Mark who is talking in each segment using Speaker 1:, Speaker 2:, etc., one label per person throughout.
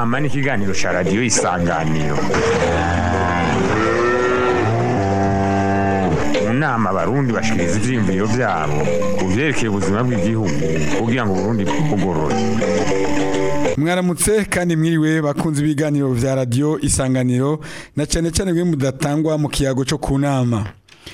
Speaker 1: nama n'ikiganiro cya radiyo isanganiro mu nama abarundi bashikiriza ivyiyumviro vyabo ku vyerekeye ubuzima bw'igihugu kugira ngo uburundi bugorore
Speaker 2: mwaramutse kandi mwiriwe bakunze ibiganiro vya radiyo isanganiro na cyane cyane bimwe mudatangwa mu kiyago cyo ku nama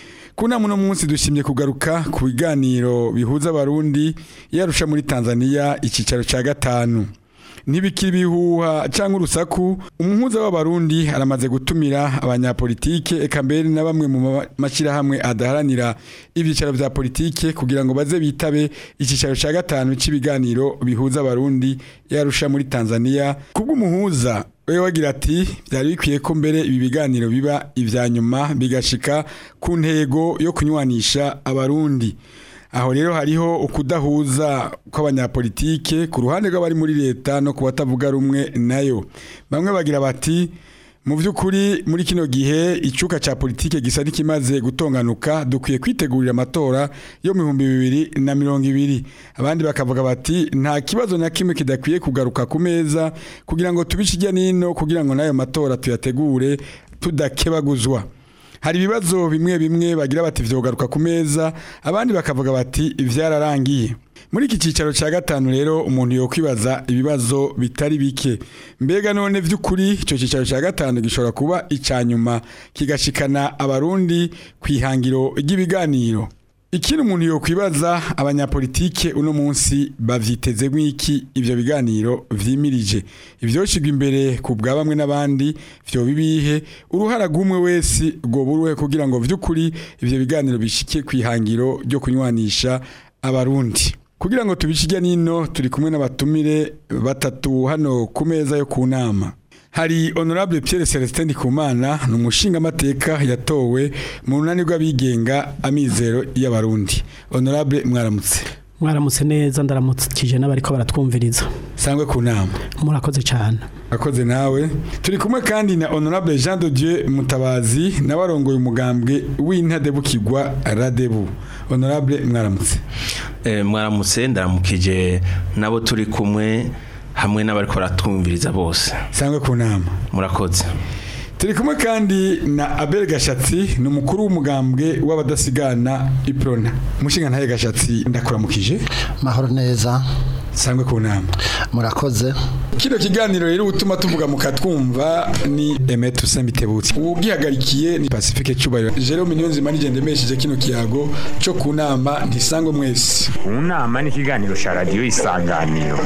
Speaker 2: ku nama uno munsi dushimye kugaruka ku biganiro bihuza abarundi yarusha muri tanzania icyicaro cya gatanu ntibikiri ibihuha cyangwa urusaku umuhuza w'abarundi aramaze gutumira abanyapolitike eka mbere na bamwe mu mashyirahamwe adaharanira ibyicaro bya politike kugira ngo baze bitabe icyicaro cya gatanu cy'ibiganiro bihuza abarundi yarusha muri tanzania kubw'umuhuza we wagira ati byari bikwiye ko mbere ibi biganiro biba ibya nyuma bigashika ku ntego yo kunywanisha abarundi aho rero hariho ukudahuza kw'abanyapolitike ku ruhande rw'abari muri leta no ku batavuga rumwe nayo bamwe bagira bati mu by'ukuri muri kino gihe icuka cya politike gisa n'ikimaze gutonganuka dukwiye kwitegurira amatora yo mu bihumbi bibiri na mirongo ibiri abandi bakavuga bati nta kibazo na kimwe kidakwiye kugaruka ku meza kugira ngo tubice ijya n'ino kugira ngo n'ayo matora tuyategure tudakebaguzwa hari ibibazo bimwe bimwe bagira bati vyogaruka ku meza abandi bakavuga bati vyararangiye muri iki cyicaro cya gatanu rero umuntu yokwibaza ibibazo bitari bike mbega none vy'ukuri icyo cyicaro cya gatanu gishobora kuba icya nyuma kigashikana abarundi ku ihangiro ry'ibiganiro ikindi umuntu yokwibaza abanyapolitike uno munsi bavyiteze mwiki ivyo biganiro vyimirije ivyoshigwa imbere ku bwa bamwe n'abandi vyo bibihe uruhara gumwe wese go buruhe kugira ngo vy'ukuri ivyo biganiro bishike kwihangiro ryo kunywanisha abarundi kugira ngo tubishije nino turi kumwe n'abatumire batatu hano ku meza yo ku nama hari honorable Pierre Celestin Ndikumana ni umushinga amateka yatowe mu runani rw'abigenga amizero y'abarundi honorable mwaramutse
Speaker 3: mwaramutse neza ndaramukije n'abariko baratwumviriza
Speaker 2: sangwe ku nama
Speaker 3: murakoze cyane
Speaker 2: akoze nawe turi kumwe kandi na honorable Jean de Dieu Mutabazi nawe arongoye umugambwe w'intadebukirwa Radebu honorable mwaramutse
Speaker 4: eh mwaramutse ndaramukije nabo turi kumwe hamwe n'abariko baratwumviriza bose
Speaker 2: sangwe ku nama
Speaker 4: murakoze
Speaker 2: turi kumwe kandi na Abel Gashatsi ni umukuru w'umugambwe w'abadasigana Iprona umushinga ntaye Gashatsi ndakuramukije
Speaker 5: mahoro neza
Speaker 2: sangwe ku nama
Speaker 5: murakoze
Speaker 2: kino kiganiro rero utuma tuvuga mukatwumva ni Emet Usembitebutsi ubwihagarikiye ni Pacifique Cyubahiro Jerome Niyonzima nije ndemesheje kino kiyago cyo ku nama ntisangwe mwese
Speaker 1: mu nama n'ikiganiro cya radiyo isanganiro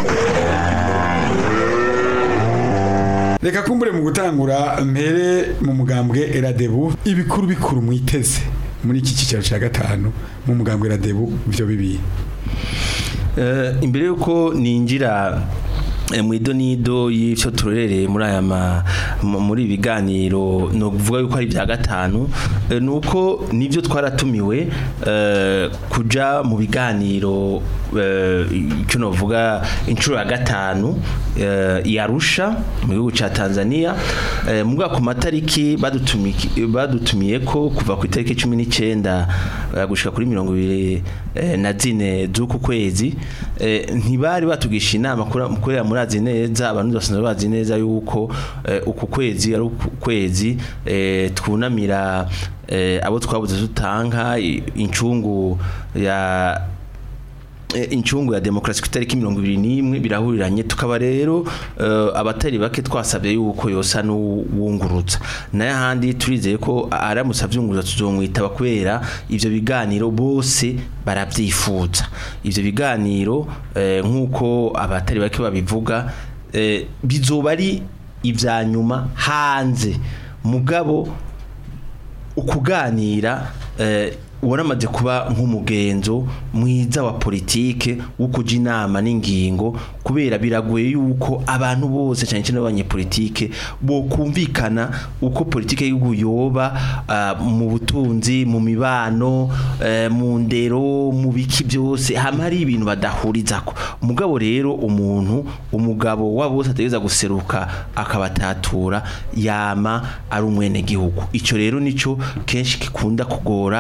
Speaker 2: reka kumbure mu gutangura mpere mu mugambwe Eradebu ibikuru bikuru mwiteze muri iki cyicaro cya gatanu mu mugambwe Eradebu byo bibi
Speaker 4: Eh, imbere yuko ninjira eh, mu idonido y'icyo turorereye muri aya ma- mu- muri ibi biganiro ni ukuvuga yuko ari ibya gatanu eh, ni uko nibyo twaratumiwe eh, kuja mu biganiro eh, icyo navuga inshuro ya gatanu eh, yarusha mu gihugu cya Tanzania eh, mu bwaka ku matariki badutumi- badutumiye ko kuva ku itariki cumi n'icyenda eh, gushika kuri mirongo ibiri eh, na zine z'uku kwezi eh, ntibari batugisha inama kura- kubera murazi neza abantu basanzwe bazi neza yuko eh, uku kwezi ari uku kwezi eh, twunamira eh, abo twabuze tutanka i- incungu ya eh, incungu ya demokarasi ku itariki mirongo ibiri n'imwe birahuriranye tukaba rero eh, abatari bake twasabye yuko yosa n'uwungurutsa nayo ahandi turizeye ko aramutse avyunguruza tuzomwitaba kubera ivyo biganiro bose baravyifuza ivyo biganiro eh, nk'uko abatari bake babivuga eh, bizoba ari ivya nyuma hanze mugabo ukuganira eh, waramaze kuba nk'umugenzo mwiza wa politike wo kuja inama n'ingingo kubera biragoye yuko abantu bose cyane cyane abanyepolitike bo kumvikana uko politike y'igihugu yoba ah, mu butunzi mu mibano eh, mu ndero mu biki byose hama hari ibintu badahurizako mugabo rero umuntu umugabo wa bose ategeza guseruka akabatatura yama ari umwene gihugu ico rero nico kenshi kikunda kugora bamwe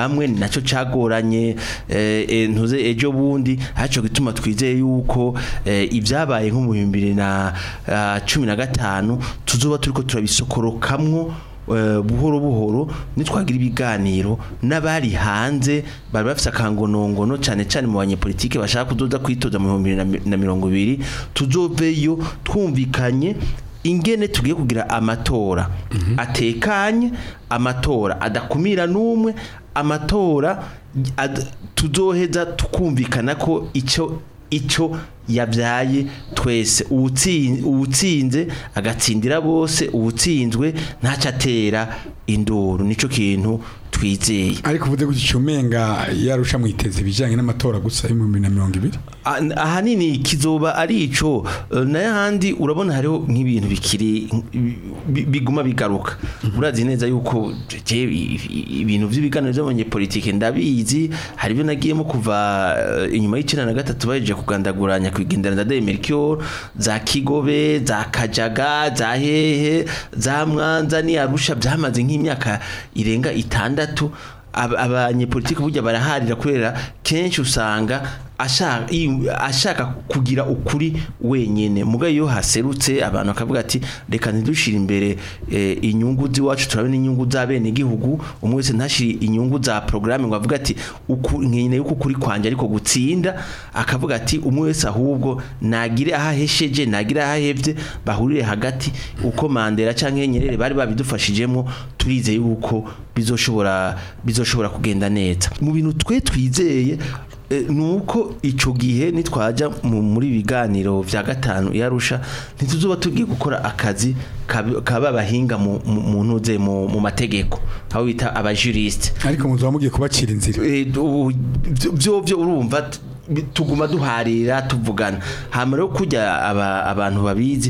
Speaker 4: bamwe ni nacyo cagoranye eh, eh, ntuze ejo bundi haco gituma twizeye yuko eh, ibyabaye nko mu bihumbi bibiri na ah, cumi na gatanu tuzoba turiko turabisokorokamwo eh, buhoro buhoro nitwagira ibiganiro n'abari hanze bari bafise akangonongono cyane cyane mu banyepolitike bashaka kuzoza kwitoza mu bihumbi bibiri na mi- na mirongo ibiri tuzoveyo twumvikanye ingene tugiye kugira amatora atekanye amatora adakumira n'umwe amatora ad- tuzoheza tukumvikana ko icyo icyo yabyaye twese uwutsin- uwutsinze agatsindira bose uwutsinzwe ntacyo atera induru nicyo kintu twizeye
Speaker 2: ariko uvuze gutyo icumenga yarusha mwiteze ibijyanye n'amatora gusa y'ibihumbi bibiri na mirongo ibiri
Speaker 4: Ah, ahanini kizoba ari ico eh, n'ayandi urabona hariho nk'ibintu bikiri bi- biguma bigaruka urazi neza yuko je i- i- ibintu by'ibiganiro by'abanyepolitike ndabizi hari ibyo nagiyemo kuva eh, inyuma y'icenda na gatatu bahejeje kugandaguranya kwigendera ndadaye Melchior za Kigobe za Kajaga za Hehe za Mwanza ni Arusha byamaze nk'imyaka irenga itandatu Ab- abanyepolitiki burya baraharira kubera kenshi usanga ashaka i- ashaka kugira ukuri wenyene muga iyo haserutse abantu bakavuga ati reka ntidushire imbere eh, inyungu z'iwacu turabe n'inyungu za bene igihugu umwe wese ntashire inyungu za programme ngo avuga ati uku nkene yuko kuri kwanje ariko gutsinda akavuga ati umwe wese ahubwo nagire ahahesheje nagire ahahevye bahurire hagati uko Mandela canke Nyerere bari babidufashijemo turize yuko bizoshobora bizoshobora kugenda neza mu bintu twe twizeye eh, nuko ico gihe nitwaja mu- muri biganiro vya gatanu yarusha ntituzoba tugiye gukora akazi kab- kaba bahinga mu mu- mu ntuze mu mu mategeko abo bita abajuriste
Speaker 2: ariko muzaba mugiye kubacira inzira
Speaker 4: Eh, ubu byo- byo byo urumva t- bi- tuguma duharira tuvugana hama rero kujya aba- abantu babizi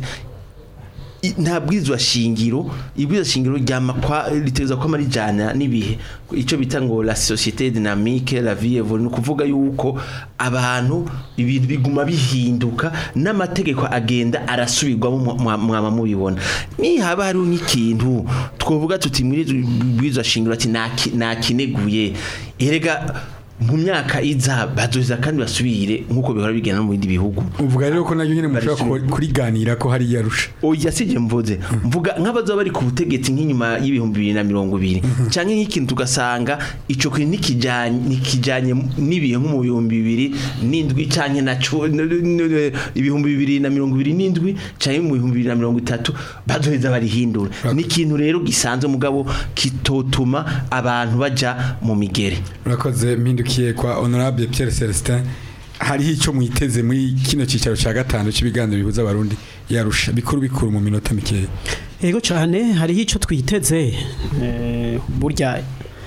Speaker 4: i- nta bwirizwa shingiro ibwirizwa shingiro ryama kwa riteza kwama rijana n'ibihe ico bita ngo la société dynamique la vie évolue ni ukuvuga yuko abantu ibintu biguma bihinduka n'amategeko agenda arasubirwamo mwa- mwa- mwama mubibona nihaba hariho nk'ikintu twovuga tuti muri bwirizwa shingiro ati "Naki- nakineguye erega mu myaka iza bazoza kandi basubire nk'uko bihora bigenda no mu bindi bihugu
Speaker 2: uvuga rero ko nayo nyine mushobora
Speaker 4: Barishimye.
Speaker 2: ku- kuriganira ko hari yarusha
Speaker 4: oya sije mvuze mvuga nk'abazoba bari ku butegetsi nk'inyuma y'ibihumbi bibiri na mirongo ibiri canke nk'ikintu tugasanga ico kintu nikijanye nikijanye n'ibihe nko mu bihumbi bibiri n'indwi canke na cu- n- n- n- ibihumbi bibiri na mirongo ibiri n'indwi canke mu bihumbi bibiri na mirongo itatu bazoheza barihindura ni ikintu rero gisanzwe mugabo kitotuma abantu baja mu migere
Speaker 2: urakoze mpindukiye kwa honorable Pierre Celestin hariho icyo mwiteze muri kino cyicaro cya gatanu cy'ibiganiro bihuza abarundi yarusha bikuru bikuru mu minota mikeya
Speaker 3: Ego cyane hariho icyo twiteze eh, burya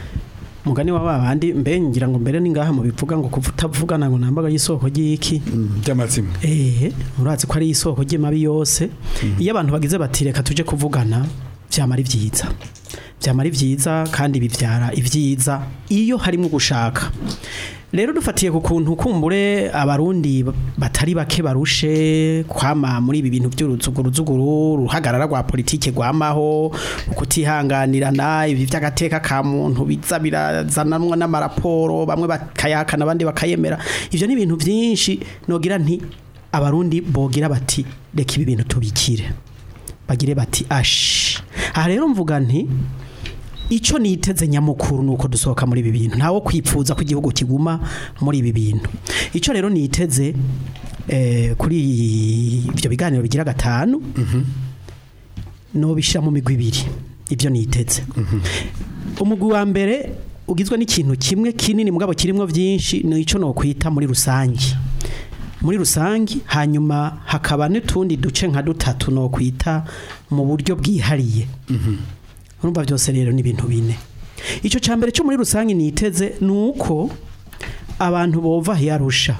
Speaker 3: mugani wa babandi mbe ngira ngo mbere ni ngaha mu bivuga ngo kuva utavugana ngo nambaga y'isoko ry'iki
Speaker 2: by'amazima
Speaker 3: eh urazi ko ari isoko ry'amabi yose iyo abantu bagize bati reka tuje kuvugana byamara ibyiza byamara ibyiza kandi bibyara ibyiza iyo harimo gushaka rero dufatiye ku kuntu kumbure abarundi batari bake barushe kwama muri ibi bintu by'uruzuguruzuguru ruhagarara rwa politike rwamaho kutihanganirana ibi by'agateka ka muntu biza birazanamwa n'amaraporo bamwe bakayakana abandi bakayemera ivyo ni ibintu byinshi nogira nti abarundi bogira bati reka ibi bintu tubikire bagire bati ashi aha rero mvuga nti icyo niteze nyamukuru ni uko dusohoka muri ibi bintu ntawo kwipfuza ko igihugu kiguma muri ibi bintu icyo rero niteze eh, kuri ibyo biganiro bigira gatanu nobishyira mu migwi ibiri ibyo niteze umugwi wa mbere ugizwe n'ikintu kimwe kinini mugabo kirimo byinshi ni icyo nokwita muri rusange muri rusange hanyuma hakaba n'utundi duce nka dutatu nokwita mu buryo bwihariye urumva byose rero ni ibintu bine icyo cya mbere cyo muri rusange niteze ni uko abantu bova yarusha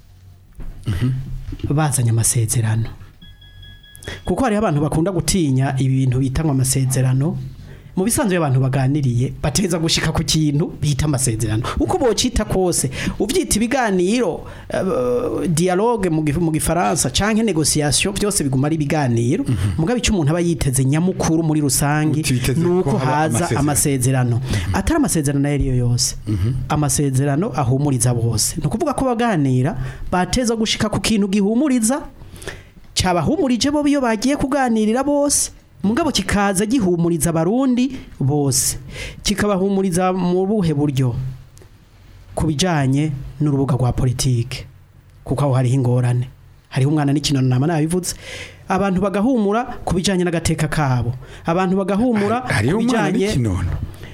Speaker 3: bazanye amasezerano kuko hariho abantu bakunda gutinya ibintu bitangwa amasezerano mu bisanzwe iyo abantu baganiriye bateza gushika ku kintu bita amasezerano uko bocita kose uvyita ibiganiro uh, dialogue mu gif- mu gifaransa canke negociation byose biguma ari ibiganiro mugabe icyo umuntu aba yiteze nyamukuru muri rusangi
Speaker 2: Uti witeze
Speaker 3: nuko
Speaker 2: ko haba
Speaker 3: haza
Speaker 2: amasezerano.
Speaker 3: amasezerano atari amasezerano ayo ariyo yose amasezerano ahumuriza bose ni ukuvuga ko baganira bateza gushika ku kintu gihumuriza cyabahumurije bo iyo bagiye kuganirira bose mugabo kikaza gihumuriza abarundi bose kikabahumuriza mu buhe buryo ku bijyanye n'urubuga rwa politike kuko aho hariho ingorane hariho umwana n'ikinono nama nabivuze abantu bagahumura ku bijyanye n'agateka kabo abantu bagahumura
Speaker 2: hariho
Speaker 3: ku
Speaker 2: umwana
Speaker 3: bijyanye
Speaker 2: n'ikinono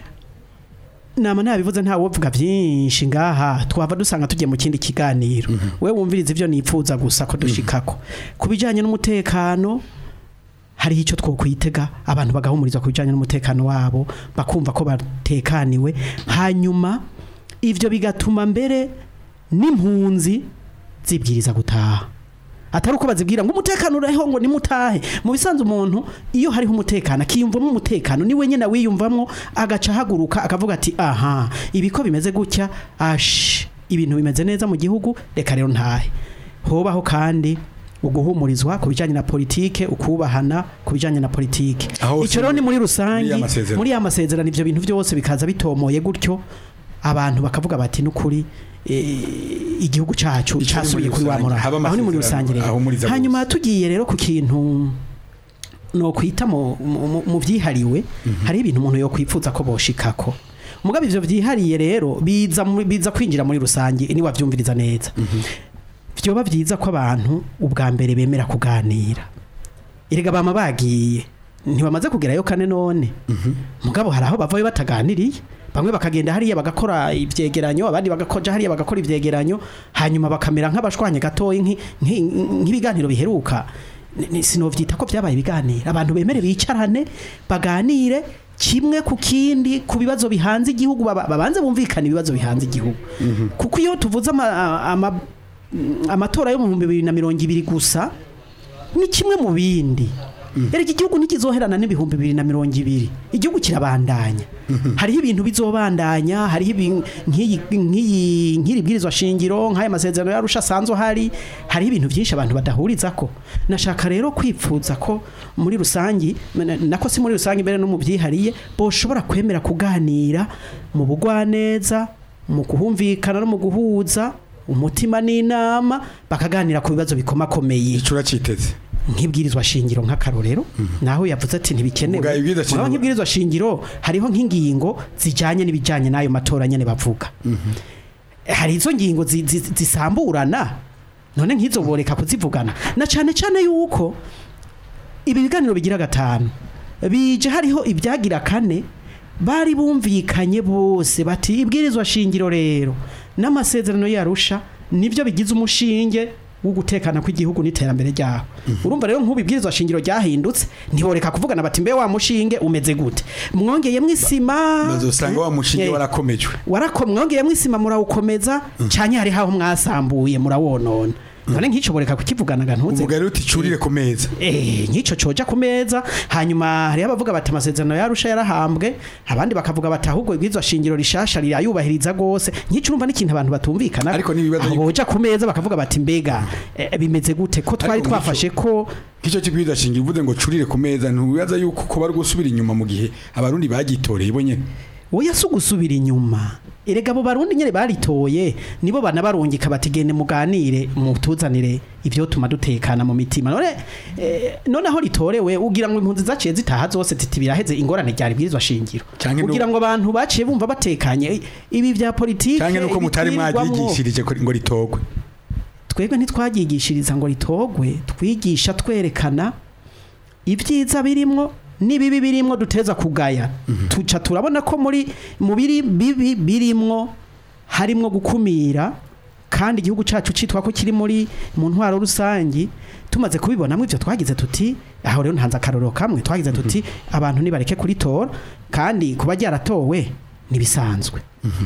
Speaker 3: nama nabivuze nta wovuga byinshi ngaha twava dusanga tugiye mu kindi kiganiro we wumviriza ibyo nipfuza gusa ko dushikako ku bijyanye n'umutekano hariho icyo twokwitega abantu bagahumurizwa ku bijyanye n'umutekano wabo bakumva ko batekaniwe hanyuma ibyo bigatuma mbere n'impunzi zibwiriza gutaha atari uko bazibwira ngo umutekano uriho ngo nimutahe mu bisanzwe umuntu iyo hariho umutekano akiyumvamo umutekano niwe nyine wiyumvamo agaca ahaguruka akavuga ati aha ibi ko bimeze gutya ashi ibintu bimeze neza mu gihugu reka rero ntahe hobaho kandi uguhumurizwa ku bijyanye na politike ukubahana ku bijyanye na politike
Speaker 2: Aho
Speaker 3: icyo rero ni muri rusange
Speaker 2: muri ya masezerano.
Speaker 3: muri ya masezerano ibyo bintu byose bikaza bitomoye gutyo abantu bakavuga bati n'ukuri eh, igihugu cyacu
Speaker 2: Icyo ni muri
Speaker 3: cyasubiye kuri wa
Speaker 2: rusange.
Speaker 3: murava
Speaker 2: Haba
Speaker 3: aho ni muri
Speaker 2: amasezerano
Speaker 3: rusange rero
Speaker 2: ahumuriza
Speaker 3: hanyuma tugiye rero ku kintu no kwita mu, mu, mu byihariwe hari ibintu umuntu yo kwipfuza ko boshikako mugabe ivyo vyihariye rero biza mu- biza kwinjira muri rusange ni wavyumviriza neza vyoba vyiza ko abantu ubwa mbere bemera kuganira erega bama bagiye ntibamaze kugerayo kane none mugabo hari aho bavayo bataganiriye bamwe bakagenda hariya bagakora ivyegeranyo abandi bagakoja hariya bagakora ivyegeranyo hanyuma bakamera nk'abashwanye gatoyi nki- nki- nk'ibiganiro biheruka Ni- ni- sinovyita ko vyabaye ibiganiro abantu bemere bicarane baganire kimwe ku kindi ku bibazo bihanze igihugu baba- babanze bumvikana ibibazo bihanze igihugu kuko iyo tuvuze ama, ama, amatora yo mu bihumbi bibiri na mirongo ibiri gusa ni kimwe mu bindi erega igihugu ntikizoherana n'ibihumbi bibiri na mirongo ibiri igihugu kirabandanya hariho ibintu bizobandanya hariho ibin- nk'iyi nk'iyi- nk'iri bwirizwa shingiro nk'aya masezerano yarusha asanzwe ahari hariho ibintu byinshi abantu badahuriza ko nashaka rero kwipfuza ko muri rusangi na- nako si muri rusangi mbere no mu byihariye boshobora kwemera kuganira mu bugwaneza mu kuhumvikana no mu guhuza umutima n'inama bakaganira ku bibazo bikomakomeye
Speaker 2: icyo uraciteze
Speaker 3: nk'ibwirizwa shingiro nk'akarorero naho yavuze ati ntibikenewe
Speaker 2: Mugabe ibwirizwa
Speaker 3: Mugabo
Speaker 2: shingiro-
Speaker 3: nk'ibwirizwa shingiro hariho nk'ingingo zijyanye n'ibijyanye n'ayo matora nyine bavuga hari izo ngingo zi- zi- zisamburana none nk'izo boreka kuzivugana na cyane cyane yuko ibi biganiro bigira gatanu bije hariho ibyagira kane bari bumvikanye bose bati ibwirizwa shingiro rero n'amasezerano yarusha nibyo bigize umushinge wo gutekana kw'igihugu n'iterambere ryaho urumva rero nk'ubu ibwirizwa shingiro ryahindutse ntiboreka kuvugana bati mbe wa mushinge umeze gute mwongeyemo isima
Speaker 2: bazosanga wa mushinge
Speaker 3: Eh,
Speaker 2: warakomejwe
Speaker 3: warako mwongeyemo isima murawukomeza cyane hari haho mwasambuye murawonona none nk'icyo boreka kukivugana gantuze
Speaker 2: umugari uti curire ku meza
Speaker 3: Eh, nk'icyo coja ku meza hanyuma hariho abavuga bati amasezerano yarusha yarahambwe abandi bakavuga bati ahubwo ibwirizwa shingiro rishasha rirayubahiriza gose nk'icyo urumva n'ikintu abantu batumvikana
Speaker 2: Ariko n'ibibazo
Speaker 3: aho
Speaker 2: yuko-
Speaker 3: boja ku meza bakavuga bati mbega eh, bimeze gute ko twari
Speaker 2: Ariko
Speaker 3: twafashe ko
Speaker 2: nk'icyo kibwiriza shingiro uvuze ngo curire ku meza ntubibaza yuko ko bari gusubira inyuma mu gihe abarundi bagitoreye bo nyene
Speaker 3: oya si ugusubira inyuma erega abo barundi nyine baritoye nibo banabarungika bati gende muganire mutuzanire ibyo tuma dutekana mu mitima none eh, none aho ritorewe ugira ngo impunzi zaciye zitaha zose titi biraheze ingorane ryari bwirizwa shingiro
Speaker 2: Canke no-
Speaker 3: ugira ngo abantu baciye bumva batekanye ibi bya politike
Speaker 2: cyangwa nuko mutari
Speaker 3: ibitwirirwamwo.
Speaker 2: mwaryigishirije ko- ngo ritogwe
Speaker 3: twebwe ntitwaryigishiriza ngo ritogwe twigisha twerekana ibyiza birimwo n'ibibi birimwo duteza kugaya tuca turabona ko muri mu biri bibi birimwo harimwo gukumira kandi igihugu cyacu cyitwa ko kiri muri mu ntwaro rusangi tumaze kubibonamo ibyo twagize tuti aho rero ntanze akarorero kamwe twagize tuti abantu nibareke kuritora kandi kuba ryaratowe nibisanzwe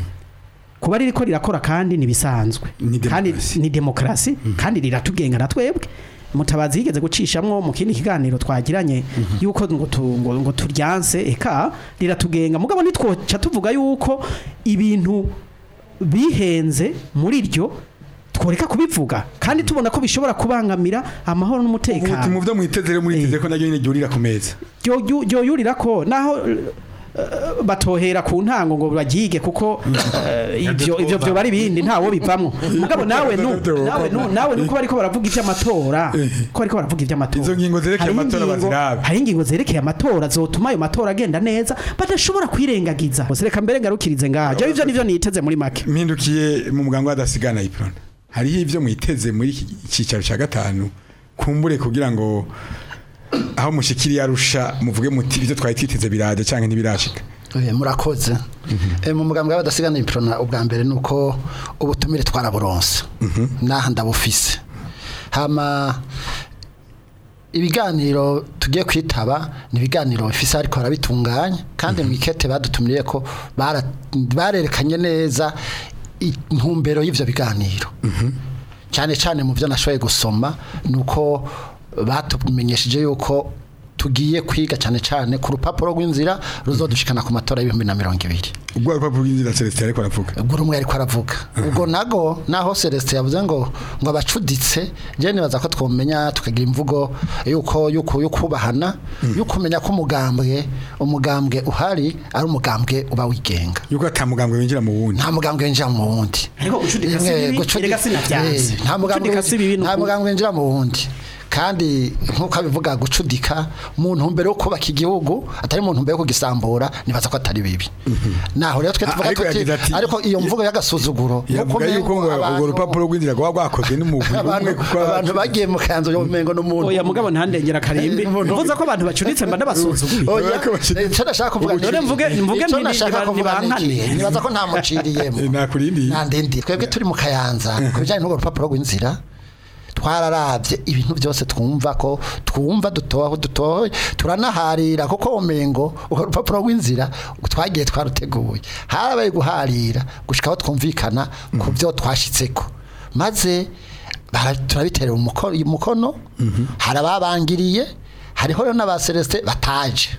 Speaker 3: kuba ririko rirakora kandi nibisanzwe
Speaker 2: Ni
Speaker 3: kandi
Speaker 2: demokarasi.
Speaker 3: ni demokarasi kandi riratugenga na twebwe mutabazi yigeze gucishamwo mu kindi kiganiro twagiranye yuko ngo tu- ngo ngo turyanse eka riratugenga mugabo nitwoca tuvuga yuko ibintu bihenze muri ryo tworeka kubivuga kandi tubona ko bishobora kubangamira amahoro
Speaker 2: ubuti mu
Speaker 3: n'umutekano
Speaker 2: byo mwiteze rero muriteze
Speaker 3: Eh.
Speaker 2: ko naryo nyine ryurira ku meza
Speaker 3: Ryo- ryoyurira ko naho eh, batohera ku ntango ngo bagige kuko eh, ivyo ivyo byo bari bindi ntawo bivamwo mugabo nawe nu nawe nu nawe nuko bariko baravuga ivy'amatora ko bariko baravuga ivy'amatora
Speaker 2: Izo ngingo zerekeye
Speaker 3: Hariho
Speaker 2: amatora
Speaker 3: ingingo-
Speaker 2: bazirabe.
Speaker 3: hari ingingo zerekeye amatora zotuma ayo matora agenda neza badashobora kwirengagiza Bose reka mbere ngarukirize ngaha je ivyo nivyo niteze muri make
Speaker 2: mpindukiye mu muganga w'adasigana iprona hariho ibyo mwiteze muri iki cyicaro cya gatanu kumbure kugira ngo aho mushikiriye arusha muvuge muti ibyo twari twiteze biraje cyangwa ntibirashika
Speaker 5: Eh, murakoze Eh, mu mugambwe w'abadasigana iprona ubwa mbere nuko ubutumire twaraburonse naha ndabufise hama ibiganiro tugiye kwitaba ni ibiganiro bifise ariko barabitunganya kandi mu ikete badutumiriye ko bara- barerekanye neza intumbero y'ivyo biganiro cyane cyane mu byo nashoboye gusoma nuko batumenyesheje yuko tugiye kwiga cyane cyane ku rupapuro rw'inzira ruzodushikana ku matora y'ibihumbi na mirongo ibiri
Speaker 2: ubwo rupapuro rw'inzira Celestin ariko aravuga
Speaker 5: ubwo rumwe ariko aravuga ubwo nago naho Celestin yavuze ngo ngo abacuditse je nibaza ko twomenya tukagira imvugo yuko yuko yukubahana yuko umenya ko umugambwe umugambwe uhari ari umugambwe uba wigenga
Speaker 2: yuko atamugambwe winjira mu wundi
Speaker 5: nta mugambwe winjira mu wundi
Speaker 3: Ariko gucudika si
Speaker 5: Rimwe,
Speaker 3: bibi,
Speaker 5: gucudi-
Speaker 3: erega sinavyanse.
Speaker 5: Eh, nta mugambwe
Speaker 3: Gucudika si bibi, ni
Speaker 5: nta
Speaker 3: ukuri.
Speaker 5: mugambwe winjira mu wundi kandi nk'uko abivuga gucudika mu ntumbero yo kubaka igihugu atari mu ntumbero yo kugisambura nibaza ko atari bibi naho rero twe
Speaker 2: Ah,
Speaker 5: tuvuga
Speaker 2: ariko
Speaker 5: tuti
Speaker 2: yagize ati-
Speaker 5: ariko iyo mvugo y'agasuzuguro
Speaker 2: yavuga
Speaker 5: nuko
Speaker 2: yuko ngo
Speaker 5: umengo
Speaker 2: urwo
Speaker 5: abantu-
Speaker 2: rupapuro rw'inzira rwaba rwakozwe n'umugwi umwe
Speaker 5: abantu
Speaker 2: kuko
Speaker 5: abantu bagiye mu kanzu yo mengo n'umuntu
Speaker 3: oya mugabo ntandengera karimbi
Speaker 5: Eh, umuntu-
Speaker 3: mvuze ko abantu bacuditse mba ndabasuzuguye
Speaker 5: Oya,
Speaker 2: Urako bashira-
Speaker 5: icyo nashaka kuvuga
Speaker 3: Ubu none
Speaker 5: ni-
Speaker 3: mvuge- mvuge
Speaker 5: icyo
Speaker 3: nti-
Speaker 5: nashaka
Speaker 3: niba-
Speaker 5: kuvuga ni
Speaker 3: nibankane.
Speaker 5: iki? nibaza ko nta muciriyemo
Speaker 2: Eh, nakurindi
Speaker 5: nta ndindi twebwe turi mu kayanza ku bijyanye n'urwo rupapuro rw'inzira twararavye ibintu byose twumva ko twumva dutoho dutohoye turanaharira kuko umengo urwo rupapuro rw'inzira twagiye twaruteguye harabaye guharira gushika aho twumvikana ku byo twashitseko maze bara- turabiterera umuko- umukono hari ababangiriye hariho rero n'aba Celestin bataje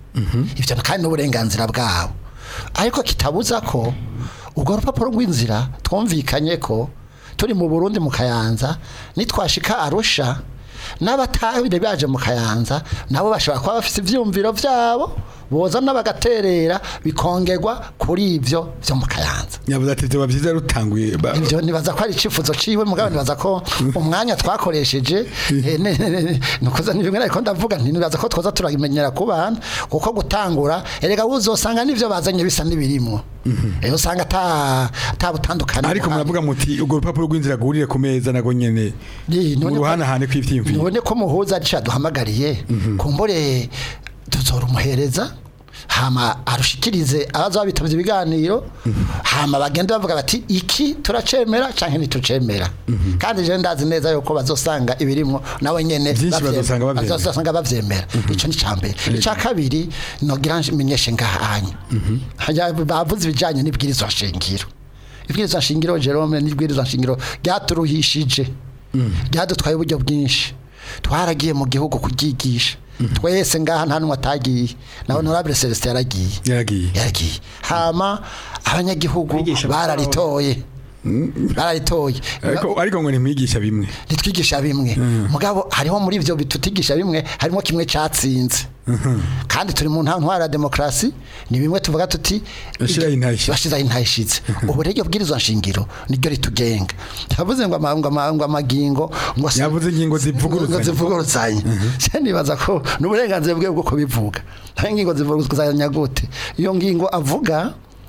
Speaker 5: ivyo kandi n'uburenganzira bwabo ariko kitabuza ko urwo rupapuro rw'inzira twumvikanye ko turi mu Burundi mu Kayanza nitwashika Arusha n'abatabire baje mu Kayanza nabo bashobora kuba bafite ivyumviro vyabo boza n'abagaterera bikongerwa kuri ivyo vyo mu Kayanza
Speaker 2: yavuze ati byoba byiza rutanguye ba-
Speaker 5: ibyo nibaza ko ari icifuzo ciwe mugabo nibaza ko umwanya twakoresheje eh, ne- ne- ne- nukuza ni bimwe ariko ndavuga nti nibaza ko twoza turabimenyera ku bana kuko gutangura erega uzosanga n'ivyo bazanye bisa n'ibirimwo eh usanga ata ata butandukana
Speaker 2: ariko muravuga muti urwo rupapuro rw'inzira rwurire ku meza nago nyene
Speaker 5: Ni,
Speaker 2: mu
Speaker 5: none ko-
Speaker 2: ruhanahane kw'ivyiyumviro
Speaker 5: none ko muhuza ari duhamagariye kumbure tuzorumuhereza hama arushikirize abaza babitavye ibiganiro hama bagende bavuga bati iki turacemera canke ntitucemera kandi je ndazi neza yuko bazosanga ibirimwo nawe nyene
Speaker 2: Vyinshi
Speaker 5: bavye-
Speaker 2: bazosanga bavyemera.
Speaker 5: bazosanga bavyemera ico ni cambere ica kabiri nogira menyeshe ngahanya hajya bavuze ibijanye n'ibwirizwa shingiro ibwirizwa shingiro Jerome n'ibwirizwa shingiro ryaturuhishije ryadutwaye uburyo bwinshi twaragiye mu gihugu kuryigisha twese ngaha nta n'umwe atagiye na honorable Celestin yaragiye
Speaker 2: yaragiye
Speaker 5: yaragiye hama abanyagihugu
Speaker 3: Bigisha
Speaker 5: bararitoye bararitoye
Speaker 2: ariko ariko ngo ntimwigisha bimwe
Speaker 5: ntitwigisha bimwe mugabo hariho muri ibyo bitutigisha bimwe harimo kimwe cyatsinze kandi turi mu nta ntwara ya demokarasi ni bimwe tuvuga tuti
Speaker 2: Bashiraho intayishize.
Speaker 5: bashizaho intayishize ubu rero bwirizwa nshingiro niryo ritugenga yavuze ngo ama- ngo ama- ngo amagingo ngo se-
Speaker 2: Yavuze ingingo zivuguruzanya.
Speaker 5: ngo zivuguruzanya se nibaza ko n'uburenganzira bwe bwo kubivuga nta ngingo zivuguruzanya gute iyo ngingo avuga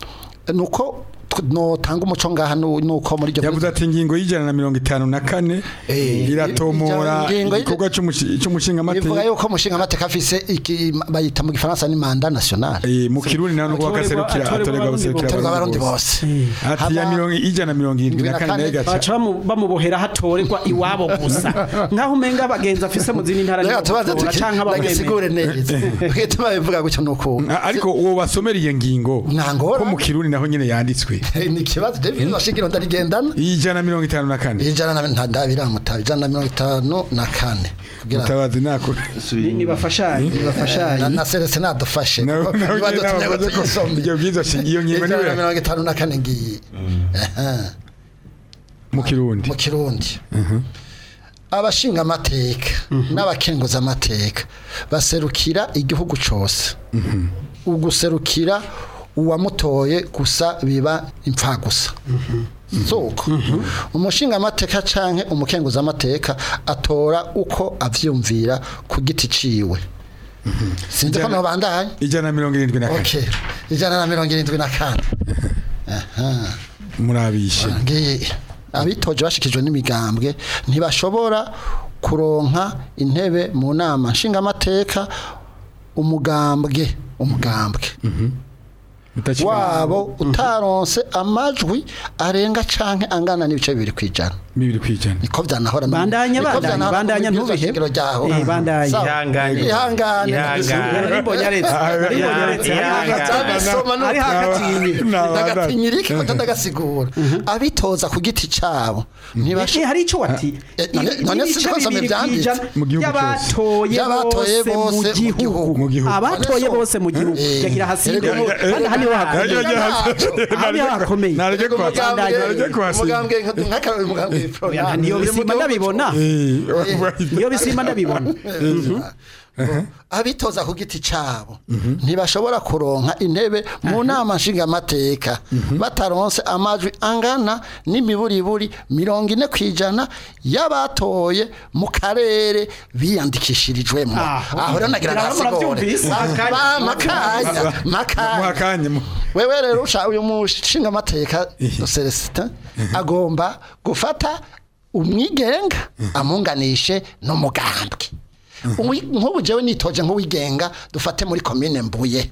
Speaker 5: nuko notanga umuco ngaha nu- nuko muri iryo
Speaker 2: yavuze ati ingingo y'ijana na mirongo itanu na kane
Speaker 5: Eh,
Speaker 2: iratomora
Speaker 5: ingingo y'ija-
Speaker 2: igikorwa c'umushi- c'umushingamateka
Speaker 5: bivuga yuko umushinga amateka afise iki bayita mu gifaransa ni manda nationale
Speaker 2: Eh, mu kirundi naho nuko
Speaker 3: Atorerwa-
Speaker 2: bagaserukira
Speaker 3: atorerwa
Speaker 2: atorerwa
Speaker 3: abarundi
Speaker 2: abaserukira
Speaker 5: turwa abarundi
Speaker 2: bose
Speaker 5: bose
Speaker 2: ati ya
Speaker 5: Hama-
Speaker 2: mirongo ijana na mirongo irindwi na kane nayo
Speaker 3: baca
Speaker 2: igaca
Speaker 3: bamu- bamubohera hatorerwa iwabo gusa nkaho umenga abagenzi afise mu zindi ntara
Speaker 5: reka
Speaker 3: nibo
Speaker 5: tubaze
Speaker 3: batora canke abamwemera
Speaker 5: tugisigure neza twite babivuga gutyo nuko
Speaker 2: Ah, ariko uwo wasomera iyo ngingo
Speaker 5: Nta ngorane.
Speaker 2: ko mu kirundi naho nyene yanditswe
Speaker 5: ni ikibazo David bashingiro ndarigendana
Speaker 2: ijana na mirongo itanu na kane
Speaker 5: ijana na nta biramutaba ijana na mirongo itanu na kane kugira
Speaker 2: mutabazi nakure
Speaker 3: nibafashanye
Speaker 5: na,
Speaker 3: nibafashanye
Speaker 5: na Celestin nadufashe
Speaker 2: nawe
Speaker 5: kuko
Speaker 2: nawe
Speaker 5: niba
Speaker 2: nyine
Speaker 5: dutumye ngo
Speaker 2: nabavuze ko
Speaker 5: tuyisome
Speaker 2: iryo bwiza iyo ngingo
Speaker 5: ijana na
Speaker 2: niwe
Speaker 5: mirongo itanu na kane ngiyi Aha.
Speaker 2: mu kirundi
Speaker 5: mu kirundi abashinga amateka n'abakenguza amateka baserukira igihugu cyose uguserukira uwamutoye gusa biba impfagusa soko umushinga amateka canke umukenguza amateka atora uko avyumvira ku giti ciwe sinzi ko
Speaker 2: Ijana-
Speaker 5: nobandanye
Speaker 2: ijana na mirongo irindwi na kane
Speaker 5: okay ijana na mirongo irindwi na kane
Speaker 2: murabishe
Speaker 5: ngiye abitoje bashikijwe n'imigambwe ntibashobora kuronka intebe mu nama nshingamateka umugambwe umugambwe
Speaker 2: Mutakiri-
Speaker 5: wabo utaronse amajwi arenga canke angana n'ibice bibiri kwijana
Speaker 2: bibiri kwijana
Speaker 5: niko vyanahora no-
Speaker 3: Bandanya,
Speaker 5: niko
Speaker 3: bandanya,
Speaker 5: vyanahora no
Speaker 3: bandanya,
Speaker 5: mu bwirizwa
Speaker 3: ntubihebe.
Speaker 5: shingiro ryaho.
Speaker 3: Eh, bandanya.
Speaker 5: Sawa.
Speaker 4: Ihangane.
Speaker 5: ihangane
Speaker 4: Ihangane.
Speaker 3: Narimbonyaretse narimbonyaretse
Speaker 5: Zabisoma no-
Speaker 3: ari hakatinye
Speaker 5: ndagatinyirike ko ndagasigura abitoza ku giti cabo ntibashe
Speaker 3: Eh, hari ico wati
Speaker 5: Eh, none- none
Speaker 3: ibice
Speaker 5: siko nsomye
Speaker 3: bibiri
Speaker 5: vyanditse.
Speaker 3: kwijana
Speaker 2: Mu gihugu
Speaker 3: y'abatoye
Speaker 5: Y'abatoye
Speaker 3: bose mu
Speaker 5: bose mu
Speaker 3: gihugu
Speaker 5: gihugu.
Speaker 2: Mu gihugu.
Speaker 3: abatoye
Speaker 5: None so-
Speaker 3: bose mu gihugu
Speaker 5: Eh,
Speaker 3: yagira hasi
Speaker 5: erega
Speaker 3: kandi
Speaker 5: umu-
Speaker 3: aha niho hakomeye aha niho hakomeye
Speaker 2: nareke kuhasanga nareke kuhasanga
Speaker 5: umugambwe nk'akarori umugambwe
Speaker 3: Oya, niyo bisimba ndabibona niyo bisimba ndabibona
Speaker 5: abitoza ku giti cabo ntibashobora kuronka intebe mu nama nshingamateka bataronse amajwi angana n'imiburiburi mirongo ine ku ijana y'abatoye mu karere biyandikishirijwemo
Speaker 3: Ah,
Speaker 5: aho rero nagira
Speaker 3: Ngira ngo
Speaker 5: nasigore
Speaker 3: muravyumvise.
Speaker 5: Ba- makanya makanya
Speaker 2: muhakanye mu
Speaker 5: wewe rero usha uyu mushinga amateka Celestin agomba gufata umwigenga amunganishe n'umugambwe Uwi- nk'ubu jewe nitoje nk'uwigenga dufate muri komine mbuye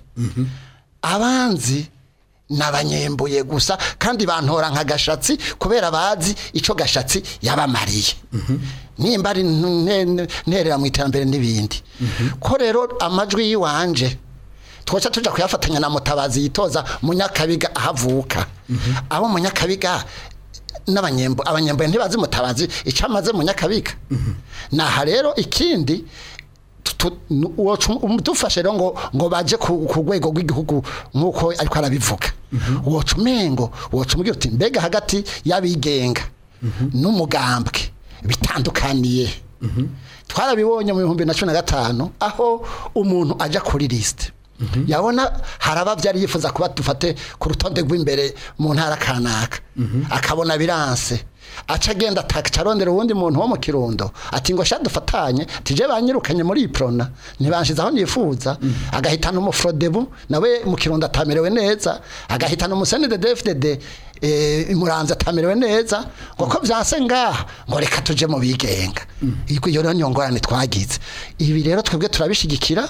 Speaker 5: abanzi n'abanyembuye gusa kandi bantora nka gashatsi kubera bazi ico gashatsi yabamariye nimba ari nte- nte- nterera mu iterambere n'ibindi ko rero amajwi yiwanje twoca tuja kuyafatanya na mutabazi yitoza munyakabiga ahavuka abo munyakabiga n'abanyembo abanyembo ntibazi mutabazi icyo amaze munyakabiga naha rero ikindi tu- tu- nu- wocu- umudufashe rero ngo ngo baje ku ku rwego rw'igihugu nk'uko ariko arabivuga woca umengo woca umubwira uti mbega hagati y'abigenga n'umugambwe bitandukaniye twarabibonye mu bihumbi na cumi na gatanu aho umuntu ajya kuri lisite yabona haraba byari yifuza kuba dufate ku rutonde rw'imbere mu ntara kanaka akabona biranse aca agenda ataca arondera uwundi muntu wo mu kirundo ati ngo sha dufatanye tije banyirukanye muri iyi prona ntibanshize aho nifuza agahitana umufrodebu nawe mu kirundo atamerewe neza agahitana umuseni de dfdd eh, imuranze atamerewe neza ngo ko vyanse ngaha ngo reka tuje mu bigenga iyo rero niyo ngorane twagize ibi rero twebwe turabishigikira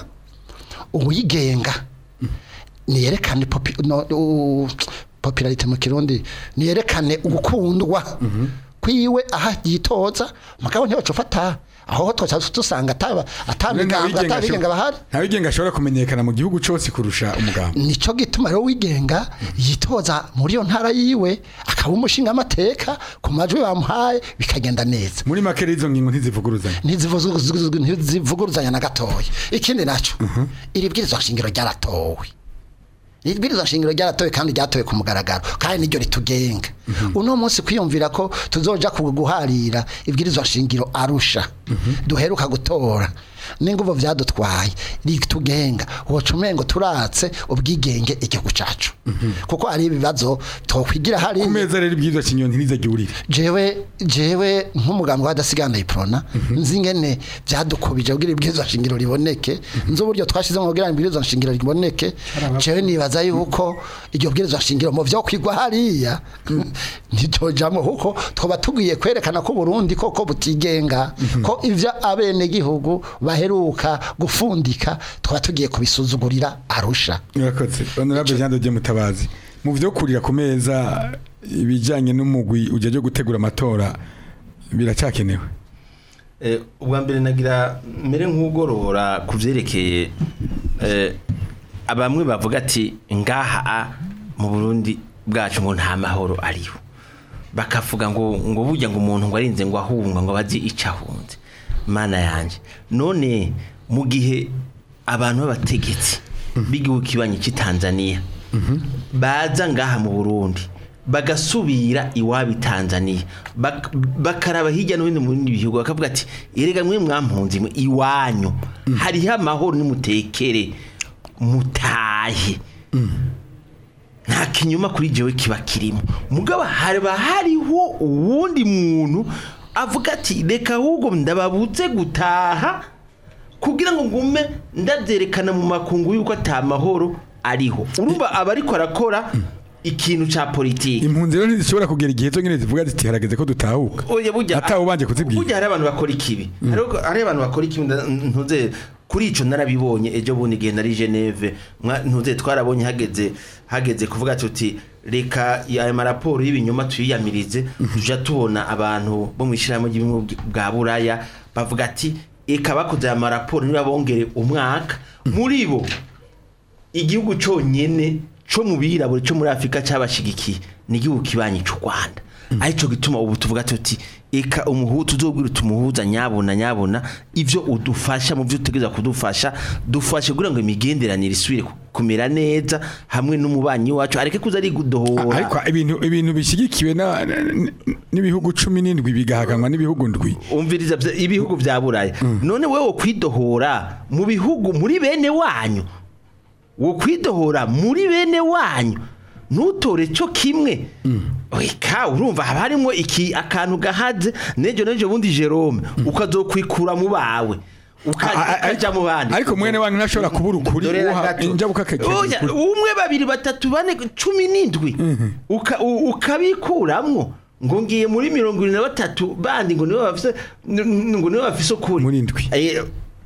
Speaker 5: uwigenga niyerekane popi, no, u, popularite mu kirundi niyerekane ugukundwa kwiwe aha yitoza mugabo ntibacufata aho twoca dusanga ataba atamigambwe atabigenga bahari
Speaker 2: ntawigenga ashobora kumenyekana mu gihugu cyose kurusha umugambi
Speaker 5: nico gituma rero wigenga yitoza muri iyo ntara yiwe akaba umushinga amateka ku majwi bamuhaye bikagenda neza
Speaker 2: muri make rero izo ngingo ntizivuguruzanya
Speaker 5: ntizivuzuguzuguzuguz- ntizivuguruzanya na gatoya ikindi naco iri bwirizwa nshingiro ryaratowe iri bwirizwa nshingiro ryaratowe kandi ryatowe ku mugaragaro kandi niryo ritugenga uno munsi kwiyumvira ko tuzoja ku guharira ibwirizwa nshingiro arusha duheruka gutora n'inguvu vyadutwaye ritugenga woca umengo turatse ubwigenge igihugu cacu kuko ari ibibazo twokwigira
Speaker 2: ku
Speaker 5: hariya
Speaker 2: meza rero ibwirizwa kinyoni ntizajya
Speaker 5: jewe jewe nk'umugambwe wadasigana iprona nzi ngene byadukubije kugira ibwirizwa nshingiro riboneke nzi uburyo twashizemo kugira ibwirizwa nshingiro riboneke jewe nibaza yuko iryo bwirizwa nshingiro mu vyo kwigwa hariya ntitojamwe kuko twoba tugiye kwerekana ko Burundi koko butigenga ko ivyo abene gihugu baheruka gufundika twoba tugiye kubisuzugurira arusha
Speaker 2: murakoze honorable jean de mutabazi mu byo kurira ku meza ibijyanye n'umugwi ujya ryo gutegura amatora biracyakenewe
Speaker 4: Eh, ubwa mbere nagira mere nk'ugorora ku byerekeye eh, abamwe bavuga ati ngaha a, mu Burundi bwacu ngo nta mahoro ariho bakavuga ngo ngo burya ngo umuntu ngo arinze ngo ahunga ngo bazi icyo ahunze mana yanjye none mu gihe abantu b'abategetsi b'igihugu kibanyi cy'i Tanzania baza ngaha mu Burundi bagasubira iwabo i Tanzania bak- bakaraba hirya no hino mu bindi bihugu bakavuga ati erega mwe mwampunzi mwe iwanyu hariho amahoro nimutekere mutahe nta kinyuma kuri jewe kiba kirimo mugabo haba hariho uwundi muntu avuga ati reka ahubwo ndababuze gutaha kugira ngo ngume ndabyerekana mu makungu yuko atamahoro ariho urumva aba ariko arakora ikintu ca politiki
Speaker 2: impunzi rero ntizishobora kugera igihe cyo nyine zivuga ziti harageze ko dutahuka
Speaker 4: oya burya
Speaker 2: atawe ubanje kuzibwira
Speaker 4: burya hari abantu bakora ikibi Hariho- hari abantu bakora ikibi nda- ntuze kuri ico narabibonye ejo bundi igihe nari Geneve mwa- ntuze twarabonye hageze hageze kuvuga tuti reka aya maraporo y'ibinyoma tuyiyamirize tuja tubona abantu bo mu ishyirahamwe ry'ibimwe bwa buraya bavuga ati eka bakoze aya maraporo niba bongere umwaka muri bo igihugu cyonyine cyo mu birabure cyo muri afurika cyabashigikiye ni igihugu kibanyi cy'u rwanda aricyo gituma ubu tuvuga tuti eka umuhu tuzobwira tumuhuza nyabona nyabona ibyo udufasha mu byo utegereza kudufasha dufashe kugira ngo imigenderanire isubire ku- kumera neza hamwe n'umubanyi wacu areke kuza ari gudohora
Speaker 2: ariko ibintu ibintu bishyigikiwe na- n- n'ibihugu cumi n'indwi bigahaganwa n'ibihugu ndwi
Speaker 4: umviriza bya- ibihugu bya buraya none wowe kwidohora mu bihugu muri bene wanyu wo kwidohora muri bene wanyu ntutore cyo kimwe weka urumva haba harimo iki akantu gahaze nejo nejo bundi Jerome ukazokwikura mu bawe uka-
Speaker 2: A- a-
Speaker 4: ukaja mu bandi
Speaker 2: ariko mwene wanyu ntashobora kubura ukuri
Speaker 4: Dore
Speaker 2: uha
Speaker 4: gato.
Speaker 2: injabuka akagira
Speaker 4: Oya,
Speaker 2: ukuri
Speaker 4: umwe babiri batatu bane cumi n'indwi Uka- u- ukabikuramwo ngo ngiye muri mirongo irindwi na batatu bandi ngo nibo bafise n- ngo nibo bafise ukuri
Speaker 2: Muri indwi.
Speaker 4: Eh,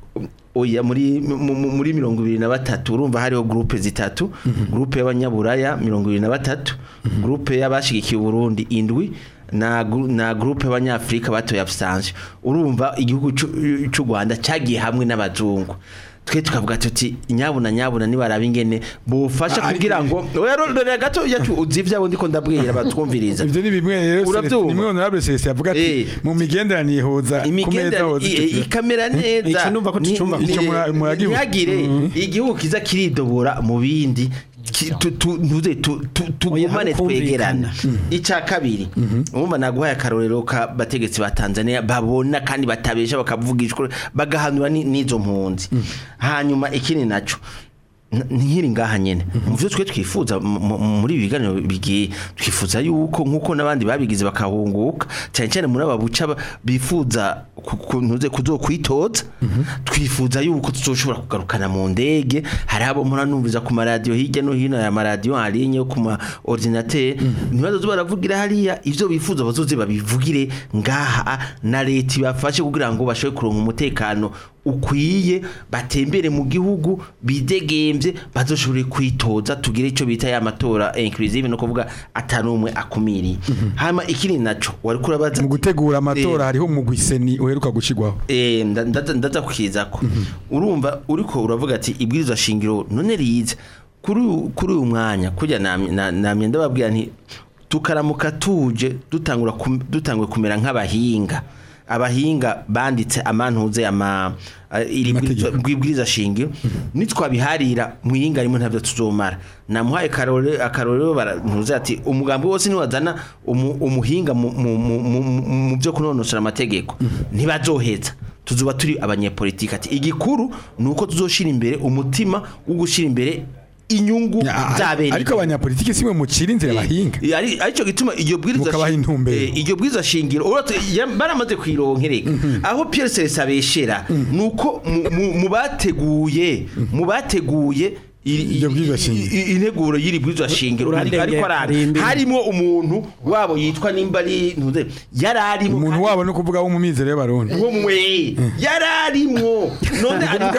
Speaker 4: oya muri mu- mu- muri mirongo ibiri na batatu urumva hariho groupe zitatu groupe y'abanyaburaya mirongo ibiri na batatu groupe y'abashigikiye Burundi indwi na gru- na groupe y'abanyafrika batoye absence urumva igihugu c'u- c'u Rwanda cyagiye hamwe n'abazungu twe tukavuga tuti nyabuna nyabuna nibaraba ingene bufasha
Speaker 2: Ah,
Speaker 4: kugira
Speaker 2: ariko-
Speaker 4: ngo oya rero gato yacu uzi ivyabo ndiko ndabwira batwumviriza
Speaker 2: ivyo ni bimwe rero
Speaker 4: Uravyumva?
Speaker 2: nimwe honorable Celestin avuga ati
Speaker 4: Eh.
Speaker 2: mu migenderanire hoza ku meza
Speaker 4: imigendera
Speaker 2: hoza icyo kintu.
Speaker 4: ikamera neza
Speaker 3: Ico numva ko
Speaker 4: Ni-
Speaker 3: tucumva
Speaker 4: ni-
Speaker 2: Ico mura- muragiwe.
Speaker 4: ntihagire igihugu kiza kiridobora mu bindi ki- tu- tu- ntuze tu- tu- tugumane
Speaker 3: Oya,
Speaker 4: twegerana
Speaker 3: kumvikana.
Speaker 4: icya kabiri urumva naguhaye akarorero ka bategetsi ba Tanzania babona kandi batabesha bakavugisha ukuri, bagahanura ni- n'izo mpunzi hanyuma ikindi naco n- nkiri ngaha nyene mu byo twe twifuza mu- mu- muri ibi biganiro bigiye twifuza yuko nkuko n'abandi babigize bakahunguka cyane cyane muri aba buca ba- bifuza ku- ku- ntuze kuzokwitoza twifuza yuko tuzoshobora kugarukana mu ndege hari abo mpora numviza ku maradiyo hirya no hino aya maradiyo arinye yo ku ma ordinateur ntibazoze baravugira hariya ivyo bifuza bazoze babivugire ngaha na leta ibafashe kugira ngo bashobore kuronka umutekano ukwiye batembere mu gihugu bidegembye bazoshobore kwitoza tugire icyo bita ya matora inclusive no kuvuga atanumwe akumiriye hama ikindi naco wari kurabaza
Speaker 2: mu gutegura amatora
Speaker 4: Eh,
Speaker 2: hariho umugwiseni uheruka gushigwaho
Speaker 4: Eh, nda- ndaza ndaza kukizako urumva uriko uravuga ati ibwirizwa shingiro none riza kuri uyu- kuri uyu mwanya kujya namye na- namye ndababwira nti tukaramuka tuje dutangura kum- dutangwe kumera nk'abahinga abahinga banditse amantuze ama eh, iri
Speaker 2: Amategeko.
Speaker 4: bwirizwa- bwibwiriza shingiro nitwabiharira muhinga rimwe ntabyo tuzomara namuhaye karore akarorero barantuze ati umugambi wose niwazana umu- umuhinga mu- mu- mu- mu- mu byo kunonosora amategeko ntibazoheza tuzuba turi abanyepolitiki ati igikuru ni uko tuzoshira imbere umutima wo gushira imbere inyungu
Speaker 2: Ya,
Speaker 4: za bene
Speaker 2: ariko abanyapolitiki simwe mucira inzira bahinga
Speaker 4: Eh, ari aricyo gituma iryo bwiriza
Speaker 2: Mukabaha
Speaker 4: shi-
Speaker 2: intumbero.
Speaker 4: eh, iryo bwiriza shingiro uretse ya- baramaze kwironkereka aho Pierre Celestin abeshera nuko mu- mu- mu bateguye mu bateguye iri-
Speaker 2: Iryo bwirizwa
Speaker 4: i-
Speaker 2: shingiro.
Speaker 4: i- integuro y'iri bwirizwa shingiro
Speaker 3: Urandengeye
Speaker 4: ariko arari
Speaker 3: Karimbi.
Speaker 4: harimo umuntu wabo yitwa nimba ari ntuze yari arimo
Speaker 2: umuntu
Speaker 4: kandi-
Speaker 2: wabo no kuvuga wo mu mizero y'abarundi
Speaker 4: uwo mwe yararimwo none ariko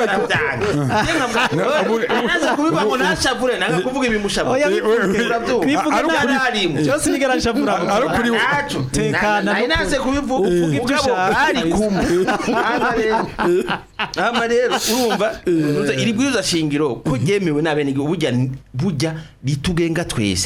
Speaker 4: arabyanga naza kubivuga ngo nashavure nanga kuvuga ibimushavure
Speaker 3: Oya,
Speaker 2: bivuge.
Speaker 4: urabyumva
Speaker 3: Bivuge
Speaker 2: Ari ukuri-
Speaker 4: yararimwo
Speaker 3: cyose nigera nshavura
Speaker 2: Ari- ari ukuri-
Speaker 4: naco
Speaker 3: Tekana
Speaker 4: nari
Speaker 3: no ku-
Speaker 4: naze kubivuga
Speaker 3: uvuge ibyo
Speaker 4: mugabo
Speaker 3: ushaka.
Speaker 4: bari kumwe Hama rero- hama rero urumva uruza iri bwirizwa shingiro ko ryemewe ryemewe n'abene burya burya ritugenga twese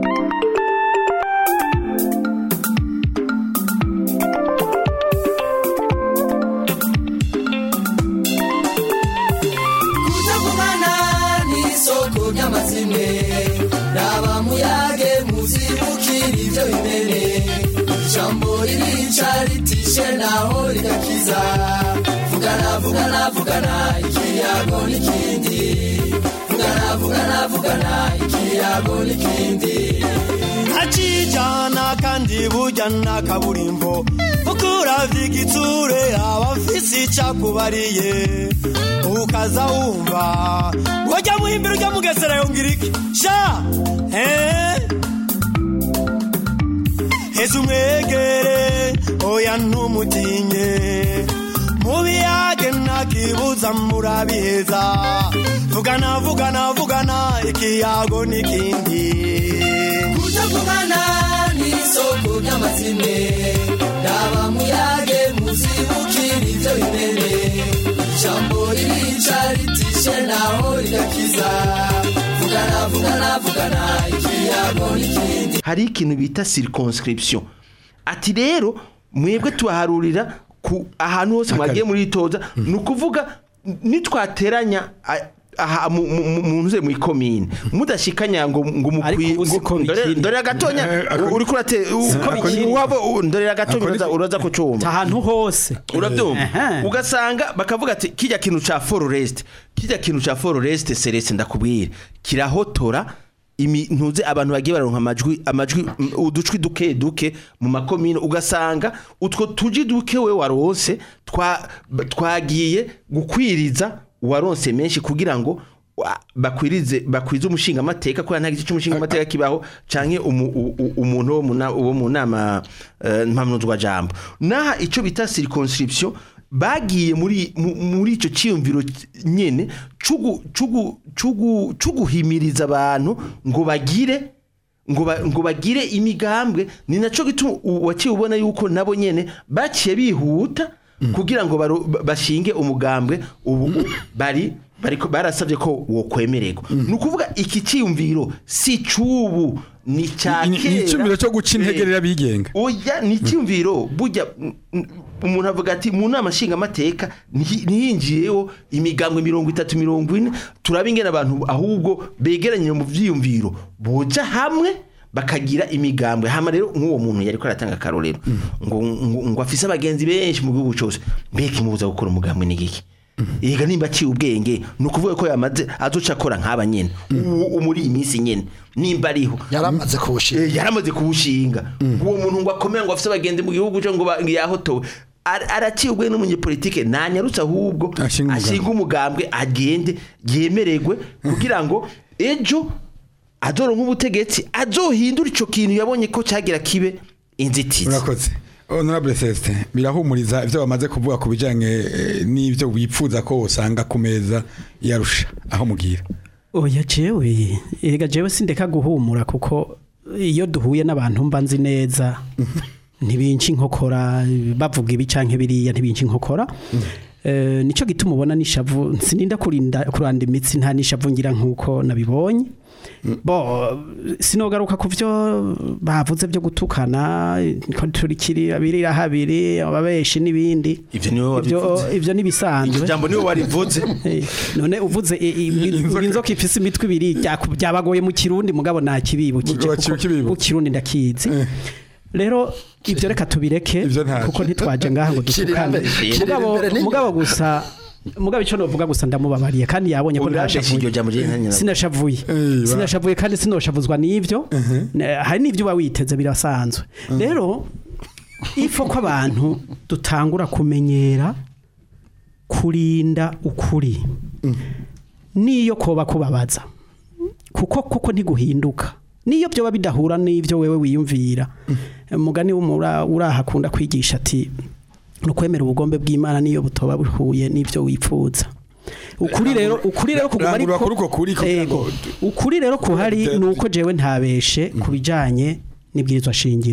Speaker 6: kutagumana n'isoko ry'amazimwe raba muyage muzibukira ibyo bimene ijambo ririca ritishe naho rigakiza vugana vugana vugana ikiyago n'ikindi vugana vugana vugana ikiyago n'ikindi
Speaker 7: akijana kandi burya na kaburimbo ukuravya igitsure abafise icakubariye ukaza wumva wajya muhimbira ujya mugesera yongera iki sha eh? heza umwegere oya ntumutinye mubiyage ntakibuza murabiheza vugana vugana vugana ikiyago n'ikindi
Speaker 6: kutagumana n'isoko ry'amazimwe raba muyage muzibukira ibyo bimene ijambo ririca ritishe naho rigakiza vugana vugana vugana ikiyago n'ikindi
Speaker 4: hari ikintu bita circonscription ati rero mwebwe tubaharurira ku ahantu hose mwagiye muri toza ni ukuvuga nitwateranya a- aha mu- mu- mu- mu ntuze mu ikomine mudashikanya ngo ngo
Speaker 3: Ariko
Speaker 4: mukwi
Speaker 3: ubu siko
Speaker 4: ngo- ndore-
Speaker 3: bikiri.
Speaker 4: ndorera gatonya
Speaker 2: Eh, ako-
Speaker 4: uri kurate
Speaker 3: Siko bikiri.
Speaker 4: wabo ndorera gatonya
Speaker 2: Ako ni-
Speaker 4: uraza- uraza kucumva
Speaker 3: ahantu hose
Speaker 4: urabyumva
Speaker 3: Ehe.
Speaker 4: ugasanga bakavuga ati kijya kintu ca forest kijya kintu ca forest serese ndakubwira kirahotora imi- ntuze abantu bagiye baronka amajwi amajwi mm, uducwi duke duke mu makomine ugasanga utwo tuji duke we waronse twa twagiye gukwiriza uwaronse menshi kugira ngo wa- bakwirize bakwize umushinga amateka kubera nta gice cy'umushinga amateka kibaho canke umu- u- u- umuntu wo mu na- wo mu nama eh, mpamnuzwa jambo naha ico bita circonscription bagiye muri mu- muri ico ciyumviro nyene cugu cugu cugu cuguhimiriza abantu ngo bagire ngo ba- ngo bagire imigambwe ni naco gituma u- waciye ubona yuko nabo nyene baciye bihuta kugira ngo baro- ba- bashinge umugambwe ubu u- bari bariko barasabye ko wokwemererwa ni ukuvuga iki ciyumviro si cubu ni ca
Speaker 2: Ni- ni icyumviro cyo guca
Speaker 4: Eh,
Speaker 2: integerera abigenga
Speaker 4: oya ni icyumviro burya mm, mm, umuntu avuga ati mu nama nshingamateka nti- ntiyinjiyeho imigambwe mirongo itatu mirongo ine turaba ingene abantu ahubwo begeranye mu vyiyumviro boja hamwe bakagira imigambwe hama rero nk'uwo muntu yariko aratanga akarorero ngo, ngo, ngo afise abagenzi benshi mu gihugu cose mbega imubuza gukora umugambwe ni giki Ega nimba aciye ubwenge ni ukuvuga ko yamaze azoca akora nk'aba nyene uwo muri iyi minsi nyene nimba ariho
Speaker 5: yaramaze kuwushinga
Speaker 4: Eh, yaramaze kuwushinga uwo muntu ngo akomeye ngo afise abagenzi mu gihugu cyo ngo ba- ngo yahotowe Ar- araciye ubwenge n'umunyepolitike ntanyarutse ahubwo
Speaker 2: Ashinga umugambwe.
Speaker 4: ashinga umugambwe agende yemererwe kugira ngo ejo azoronka ubutegetsi azohindura ico kintu yabonye ko cyagira kibe inzitizi
Speaker 2: urakoze honorable celestin birahumuriza ibyo bamaze kuvuga ku bijyanye eh, n'ibyo wifuza ko usanga ku meza yarusha aho mugira
Speaker 3: oya jewe erega jewe sindeka guhumura kuko iyo duhuye n'abantu mba nzi neza ntibinci inkokora bavuga ibi canke biriya ntibinci inkokora Eh, nico gituma ubona nishavu sininda kurinda kuranda imitsi nta nishavu ngira nkuko nabibonye bo sinogaruka ku byo bavuze byo gutukana ko turikiri abirira habiri ababeshi n'ibindi
Speaker 4: Ivyo niwe
Speaker 3: Ivyo-
Speaker 4: wabivuze.
Speaker 3: ivyo nibisanzwe
Speaker 4: iryo jambo niwe warivuze
Speaker 3: Eh, none uvuze i- i- i- inzoka ifise imitwe ibiri byaku- byabagoye mu kirundi mugabo nta kibibukije
Speaker 2: Waciye ukibibuka.
Speaker 3: mu kirundi ndakizi rero ibyo reka tubireke
Speaker 2: Ivyo ntacyo.
Speaker 3: kuko ntitwaje ngaha ngo
Speaker 5: Kiri
Speaker 3: dutukane
Speaker 5: imbere- kiri
Speaker 3: mugabo
Speaker 5: imbere n'inyuma.
Speaker 3: mugabo gusa mugabo icyo novuga gusa ndamubabariye kandi yabonye ko
Speaker 4: Urandesha iryo
Speaker 3: ntashavuye
Speaker 4: jambo rye ntanyina
Speaker 3: sinashavuye
Speaker 2: Eh, ba-
Speaker 3: sinashavuye kandi sinoshavuzwa n'ibyo Ne- hari n'ibyo uba witeze birasanzwe rero ifo ko abantu dutangura kumenyera kurinda ukuri niyo koba kubabaza kuko kuko ntiguhinduka niyo byoba bidahura n'ibyo wewe wiyumvira umugani w'umura urahakunda kwigisha ati nukwemera ubugombe bw'Imana niyo butoba buhuye n'ibyo wifuza ukuri rero ukuri rero kuguma
Speaker 2: Rangurura kuri uko kuri kugira
Speaker 3: Ego.
Speaker 2: ngo-
Speaker 3: ukuri rero kuhari
Speaker 2: Dute-
Speaker 3: nuko jewe ntabeshe kubijanye n'ibwirizwa shingiro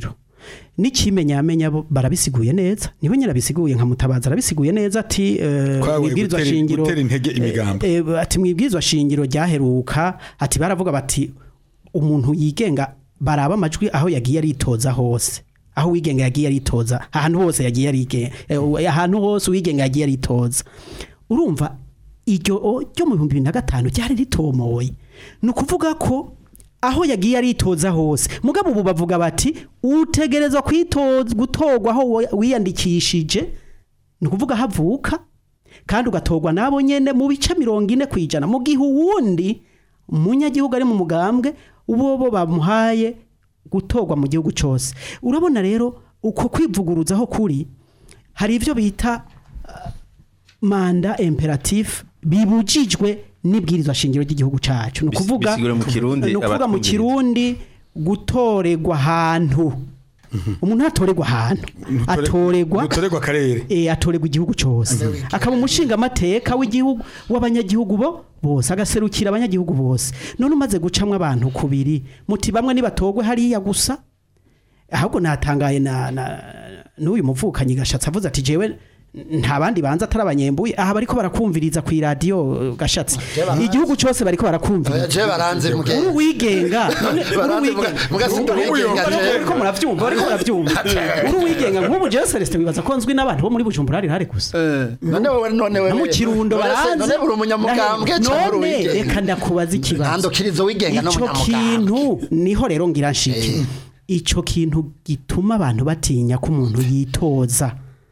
Speaker 3: n'ikimenyamenya bo barabisiguye neza niwe nyine abisiguye nka mutabaza arabisiguye neza ati eh,
Speaker 2: Kwawe
Speaker 3: mwibwirizwa
Speaker 2: gutera-
Speaker 3: shingiro
Speaker 2: gutera intege imigambi.
Speaker 3: eh, eh, ati mwibwirizwa shingiro ryaheruka ati baravuga bati umuntu yigenga baraba amajwi aho yagiye aritoza hose aho wigenga yagiye aritoza ahantu hose yagiye arige eh, ahantu hose uwigenga yagiye aritoza urumva iryo o- ryo mu bihumbi bibiri na gatanu ryari ritomoye ni ukuvuga ko aho yagiye aritoza hose mugabo ubu bavuga bati utegerezwa kwitoza gutorwa aho wa- wiyandikishije ni ukuvuga havuka kandi ugatorwa nabo nyene mu bice mirongo ine ku ijana mu gihe uwundi umunyagihugu ari mu mugambwe uwo bo bamuhaye gutorwa mu gihugu cyose urabona rero uko kwivuguruzaho kuri hari ibyo bita uh, manda imperatif bibujijwe n'ibwirizwa shingiro ry'igihugu cyacu ni
Speaker 4: Bis-
Speaker 3: ukuvuga
Speaker 4: bisigura mu Kirundi,
Speaker 3: ni ukuvuga mu
Speaker 4: abatwumviriza.
Speaker 3: kirundi gutorerwa ahantu umuntu ntatorerwa ahantu atorerwa
Speaker 2: Nutorerwa akarere
Speaker 3: eh atorerwa igihugu cyose akaba umushinga amateka w'igihugu w'abanyagihugu bo bose agaserukira abanyagihugu bose none umaze gucamwa abantu kubiri muti bamwe nibatogwe hariya gusa ahubwo natangaye na, na n'uyu muvukanyi gashatsi avuze ati jewe nta bandi banza atari abanyembuye aha bariko barakumviriza ku radio gashatsi igihugu cyose bariko barakumviriza
Speaker 5: je baranze
Speaker 3: uri
Speaker 5: mugenzi
Speaker 3: wigenga none uri
Speaker 5: Baranze
Speaker 3: wigenga
Speaker 5: muga- mugasinda
Speaker 3: Uri-
Speaker 5: wigenga,
Speaker 3: uri-
Speaker 5: je.
Speaker 3: uriko muravyumva bariko baravyumva uri wigenga nk'ubu jewe Celestin wibaza ko nzwi n'abantu bo muri Bujumbura hari hari gusa
Speaker 5: none wowe none wewe
Speaker 3: no mu kirundo
Speaker 5: None se-
Speaker 3: baranze
Speaker 5: none uri umunyamugambwe cyangwa uri
Speaker 3: none
Speaker 5: uwigenga
Speaker 3: reka ndakubaza ikibazo
Speaker 5: ntandukirizo wigenga
Speaker 3: ico
Speaker 5: n'umunyamugambwe
Speaker 3: kintu niho rero ngira nshike ico kintu gituma abantu batinya ko umuntu yitoza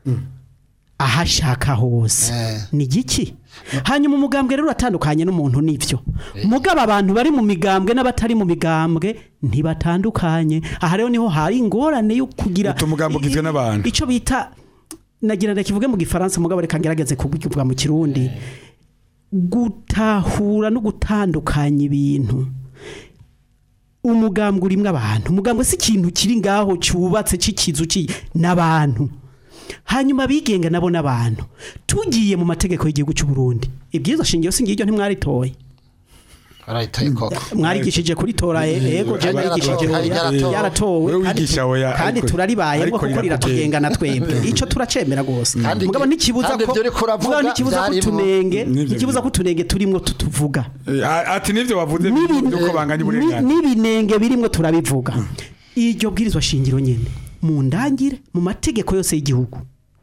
Speaker 3: aho ashaka hose
Speaker 5: Eh.
Speaker 3: ni giki hanyuma umugambwe rero uratandukanye n'umuntu nivyo mugabo abantu bari mu migambwe n'abatari mu migambwe ntibatandukanye aha rero niho hari ingorane yo kugira
Speaker 2: Utu mugambwe ugizwe n'abantu.
Speaker 3: ico bita nagira ndakivuge mu gifaransa mugabo reka ngerageze kubivuga mu kirundi gutahura no gutandukanya ibintu umugambwe urimwo abantu umugambwe si ikintu kiri ngaho cyubatse cy'ikizu ci n'abantu hanyuma abigenga nabo n'abantu tugiye mu mategeko y'igihugu cy'u Burundi ibyiza shingiro si ngiryo ntimwaritoye
Speaker 5: barayitoye koko
Speaker 3: mwarigishije kuritora yego je
Speaker 5: Kandi
Speaker 3: narigishije
Speaker 5: yaratowe,
Speaker 3: oya,
Speaker 5: yaratowe.
Speaker 3: yaratowe
Speaker 2: Wewe
Speaker 3: kandi
Speaker 2: wigisha
Speaker 3: tu-
Speaker 2: oya,
Speaker 3: kandi
Speaker 2: ariko-
Speaker 3: turaribayemo
Speaker 2: ariko
Speaker 3: kuko
Speaker 2: rirakugenga.
Speaker 3: riratugenga na twebwe ico turacemera gose
Speaker 5: Kandi-
Speaker 3: mugabo ntikibuza
Speaker 5: kandi
Speaker 3: ko
Speaker 5: ibyo uriko uravuga
Speaker 3: mugabo ntikibuza ko
Speaker 5: byarimo.
Speaker 3: tunenge
Speaker 2: Nivyo
Speaker 3: ntikibuza ko tunenge turimwo tutuvuga
Speaker 2: Eh, a- ati nivyo wavuze
Speaker 3: N'ibi-
Speaker 2: nuko banganya
Speaker 3: ni-
Speaker 2: uburenganzira
Speaker 3: n'ibinenge birimwo turabivuga iryo bwirizwa shingiro nyene mu ndangire mu mategeko yose y'igihugu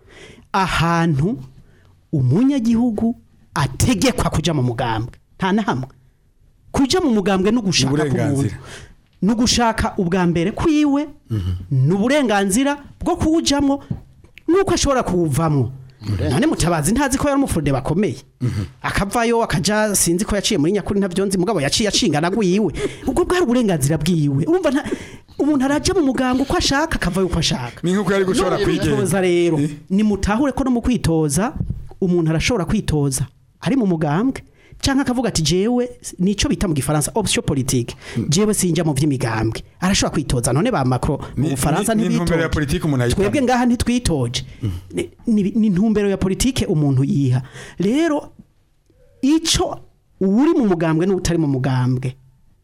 Speaker 3: ahantu umunyagihugu ategekwa kuja mu mugambwe nta na hamwe kuja mu mugambwe no gushaka
Speaker 2: Uburenganzira.
Speaker 3: k'umuntu no gushaka ubwa mbere kwiwe ni uburenganzira bwo kuwujamwo nuko ashobora kuwuvamwo none mutabazi ntazi ko yari umufurude bakomeye akavayo akaja sinzi ko yaciye muri nyakuri ntavyo nzi mugabo yaciye acingana gwiwe ubwo bwari uburenganzira bwiwe urumva nta umuntu araja mu muganga uko ashaka akavayo uko ashaka
Speaker 2: ni nkuko yari gushobora
Speaker 3: None
Speaker 2: kwigenga
Speaker 3: kwitoza rero nimutahure ko no mu kwitoza umuntu arashobora kwitoza ari mu mugambwe canke akavuga ati jewe nico bita mu gifaransa option politique jewe sinja mu vy'imigambwe arashobora kwitoza none ba Macron mu
Speaker 2: Ni-
Speaker 3: Bufaransa
Speaker 2: ni- ni intumbero ya
Speaker 3: ntibitoje
Speaker 2: politike umuntu ayitanga.
Speaker 3: twebwe ngaha ntitwitoje Ni- ni ni intumbero ya politike umuntu yiha rero ico uri mu mugambwe n'utari mu mugambwe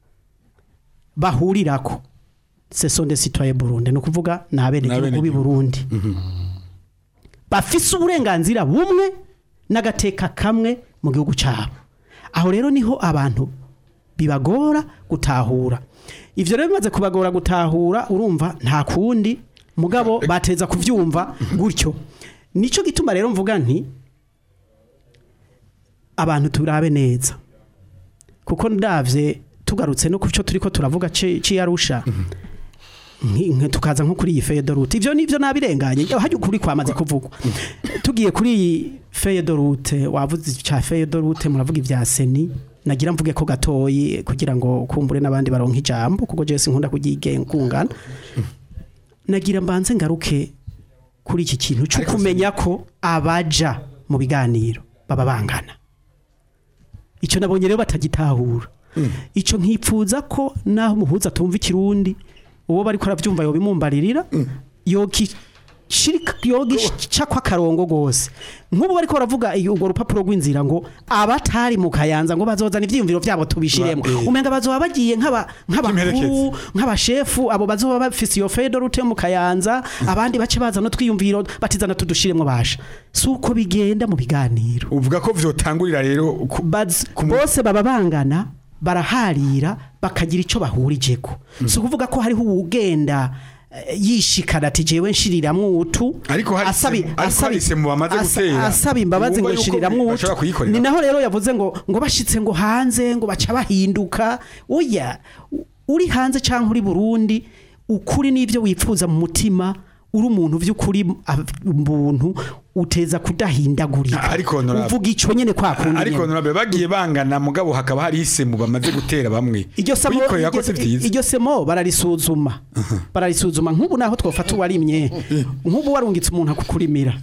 Speaker 3: bahurirako ce sont des citoyens Burundi ni ukuvuga ni abenegihugu b'i Burundi bafise uburenganzira bumwe n'agateka kamwe mu gihugu cyabo aho rero niho abantu bibagora gutahura ivyo rero bimaze kubagora gutahura urumva nta kundi mugabo bateza kuvyumva gutyo nico gituma rero mvuga nti abantu turabe neza kuko ndavye tugarutse no kuco turiko turavuga ci ci yarusha nki- nki- tukaza nko kuri iyi feyedorute ivyo nivyo nabirenganye hajya ukuri kwamaze kuvugwa tugiye kuri iyi feyedorute wavuze ca feyedorute muravuga ivya seni nagira mvuge ko gatoyi kugira ngo kumbure n'abandi baronka ijambo kuko jewe sinkunda kugigengungana nagira mbanze ngaruke kuri iki kintu cyo
Speaker 2: Ariko
Speaker 3: kumenya ko abaja mu biganiro baba bangana icyo nabonye rero batagitahura icyo nkipfuza ko naho umuhuza atumva ikirundi uwo bari ko arabyumva yobimumbaririra yoki shirika yoga cakwa karongo gose nk'ubu bariko baravuga iyo urwo rupapuro rw'inzira ngo abatari mu kayanza ngo bazozana ivyiyumviro vyabo tubishiremo
Speaker 2: Ba- eh.
Speaker 3: umenga bazoba bagiye nk'aba nk'abakuru
Speaker 2: Nk'imperekezi.
Speaker 3: nk'abashefu abo bazoba bafise iyo fedo rute mu kayanza abandi bace bazana twiyumviro batizana tudushiremo basha si uko bigenda mu biganiro
Speaker 2: uvuga ko vyotangurira rero ku-
Speaker 3: Baz-
Speaker 2: ku mu-
Speaker 3: bose baba bangana baraharira bakagira icyo bahurijeko si ukuvuga ko hariho uwugenda eh, yishikana ati jewe nshiriramwo utu
Speaker 2: Ariko hari
Speaker 3: asabi-
Speaker 2: semu- ariko
Speaker 3: asabi-
Speaker 2: hari semu bamaze
Speaker 3: asa-
Speaker 2: gutera.
Speaker 3: asaba imbabazi ngo
Speaker 2: Wumva yuko
Speaker 3: nshiriramwo utu
Speaker 2: bashobora kuyikorera.
Speaker 3: ni naho rero yavuze ngo ngo bashitse ngo hanze ngo baca bahinduka oya u- uri hanze cyangwa uri Burundi ukuri n'ivyo wipfuza mu mutima uri umuntu vy'ukuri umuntu uteza kudahindagurika
Speaker 2: Ariko honorable-
Speaker 3: uvuga ico nyene kwa kundi
Speaker 2: ariko
Speaker 3: nyene.
Speaker 2: honorable bagiye bangana mugabo hakaba hari isemu bamaze gutera bamwe
Speaker 3: iryo semo
Speaker 2: Kuyikorera ko
Speaker 3: iryo-
Speaker 2: si vyiza
Speaker 3: iryo semo bararisuzuma bararisuzuma nk'ubu naho twofata uwarimye nk'ubu warungitse umuntu akukurimira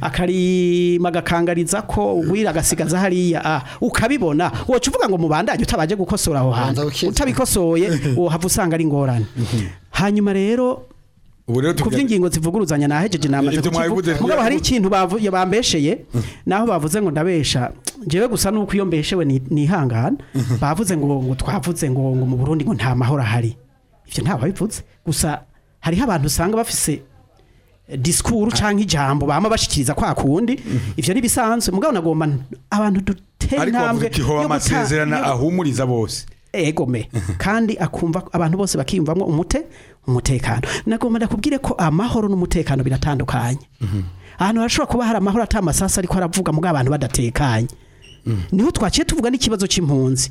Speaker 3: akarima agakangariza ko ugwira agasigaza hariya ah, ukabibona woca uvuga ngo mubandanye utabaje gukosora aho hantu
Speaker 5: Banza ukizwe.
Speaker 3: utabikosoye wohava usanga ari ingorane hanyuma rero
Speaker 2: ubu rero
Speaker 3: ku
Speaker 2: tuvuga-
Speaker 3: by'ingingo zivuguruzanya nahejeje namaze
Speaker 2: Ibyo mwabivuze
Speaker 3: kukivuga mugabo hari ikintu bavu- ya bambesheye naho bavuze ngo ndabesha jewe gusa nuko iyo mbeshewe ni- nihangana bavuze ngo ngo twavuze ngo ngo mu Burundi ngo nta mahoro ahari ivyo nta babivuze gusa hariho abantu usanga bafise eh, disikuru canke ijambo bama bashikiriza kwa kundi ivyo ni bisanzwe mugabo nagomba n- abantu dutera
Speaker 2: ariko
Speaker 3: intambwe
Speaker 2: bavuga ati ho
Speaker 3: yo guta-
Speaker 2: amasezerano
Speaker 3: yo-
Speaker 2: ahumuriza bose
Speaker 3: egome kandi akumva abantu bose bakiyumvamo umute umutekano nagomba ndakubwire ko amahoro n'umutekano biratandukanye ahantu harashobora kuba hari amahoro ata amasasa ariko aravuga mu abantu badatekanye niho twaciye tuvuga n'ikibazo c'impunzi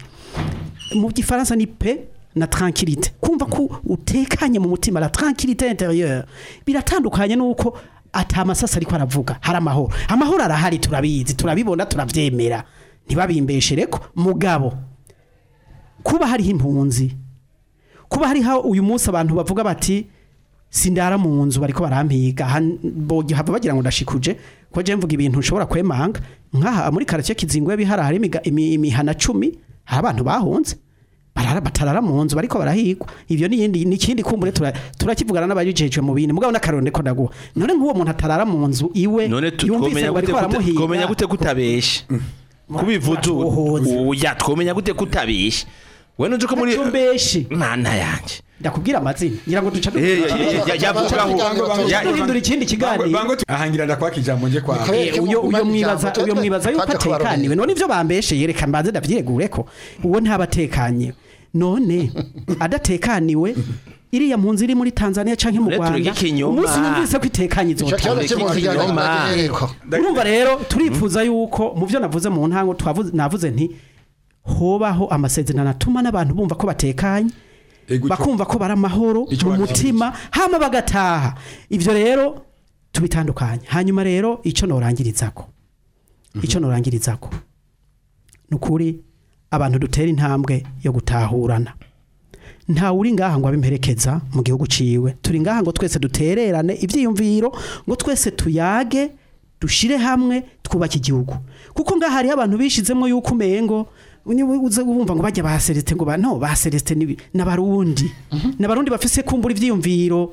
Speaker 3: mu gifaransa ni pe na tranquillité kumva ko utekanye mu mutima la tranquillité intérieure biratandukanye nuko ata amasasa ariko aravuga hari amahoro amahoro arahari turabizi turabibona turavyemera ntibabimbeshereko mugabo kuba hariho impunzi kuba hariho uyu munsi abantu bavuga bati sindara mu nzu bariko barampiga han- bogi hava bagira ngo ndashikuje ko je mvuga ibintu nshobora kwemanga nkaha muri karace kizingwe bihara hari imiga- imi- imihana cumi hari abantu bahunze barara batarara mu nzu bariko barahigwa ivyo ni yindi ni kindi kumbure tura- turakivugana n'abajejwe mu bindi mugabo n'akaronde ko ndaguha none nk'uwo muntu atarara mu nzu iwe
Speaker 4: none tu-
Speaker 3: yumvise
Speaker 4: twomenya
Speaker 3: ngo
Speaker 4: gute
Speaker 3: bariko
Speaker 4: kuta-
Speaker 3: baramuhiga
Speaker 4: twomenya gute kutabesha kubivuze
Speaker 3: Muratuhoza.
Speaker 4: oya twomenya gute kutabesha we nuje ko muri
Speaker 3: Ntacumbeshi.
Speaker 4: mana yanje
Speaker 3: ndakubwira amazina ngira ngo duca
Speaker 4: Eh, ya- ya- ya- yavugaho ya-
Speaker 3: duhindura ikindi kiganiro
Speaker 2: bango tu- ahangira ndakwaka ijambo nje kwa
Speaker 5: Kare-
Speaker 3: Eh, uyo uyo mwibaza uyo mwibaza yuko
Speaker 5: Twaje kubarorera.
Speaker 3: atekaniwe none ivyo bambeshe yereka mbanze ndavyiregure ko uwo ntabatekanye none adatekaniwe iriya mpunzi iri muri Tanzania canke mu
Speaker 4: Rero
Speaker 3: Rwanda
Speaker 4: tureke ikinyoma.
Speaker 3: umunsi yumvise ko itekanye
Speaker 5: icyo kibazo
Speaker 3: izotanga
Speaker 5: cy'impunzi
Speaker 4: Ikinyoma.
Speaker 5: kigaragara
Speaker 3: urumva rero turifuza yuko mu byo navuze mu ntango twavuze navuze nti hobaho amasezerano atuma n'abantu bumva ko batekanye
Speaker 2: Ego, ico-
Speaker 3: bakumva ko bari amahoro
Speaker 2: Ico
Speaker 3: mu
Speaker 2: bavuze.
Speaker 3: mutima hama bagataha ivyo rero tubitandukanye hanyuma rero ico norangirizako ico norangirizako nukuri abantu dutera intambwe yo gutahurana nta uri ngaha ngo abimperekeza mu gihugu ciwe turi ngaha ngo twese dutererane ivyiyumviro ngo twese tuyage dushire hamwe twubake igihugu kuko ngaha hariho abantu bishizemo yuko umengo niwe uze wumva ngo bajya ba Celestin ngo ba no ba Celestin ni n'abarundi n'abarundi bafise kumbura ivyiyumviro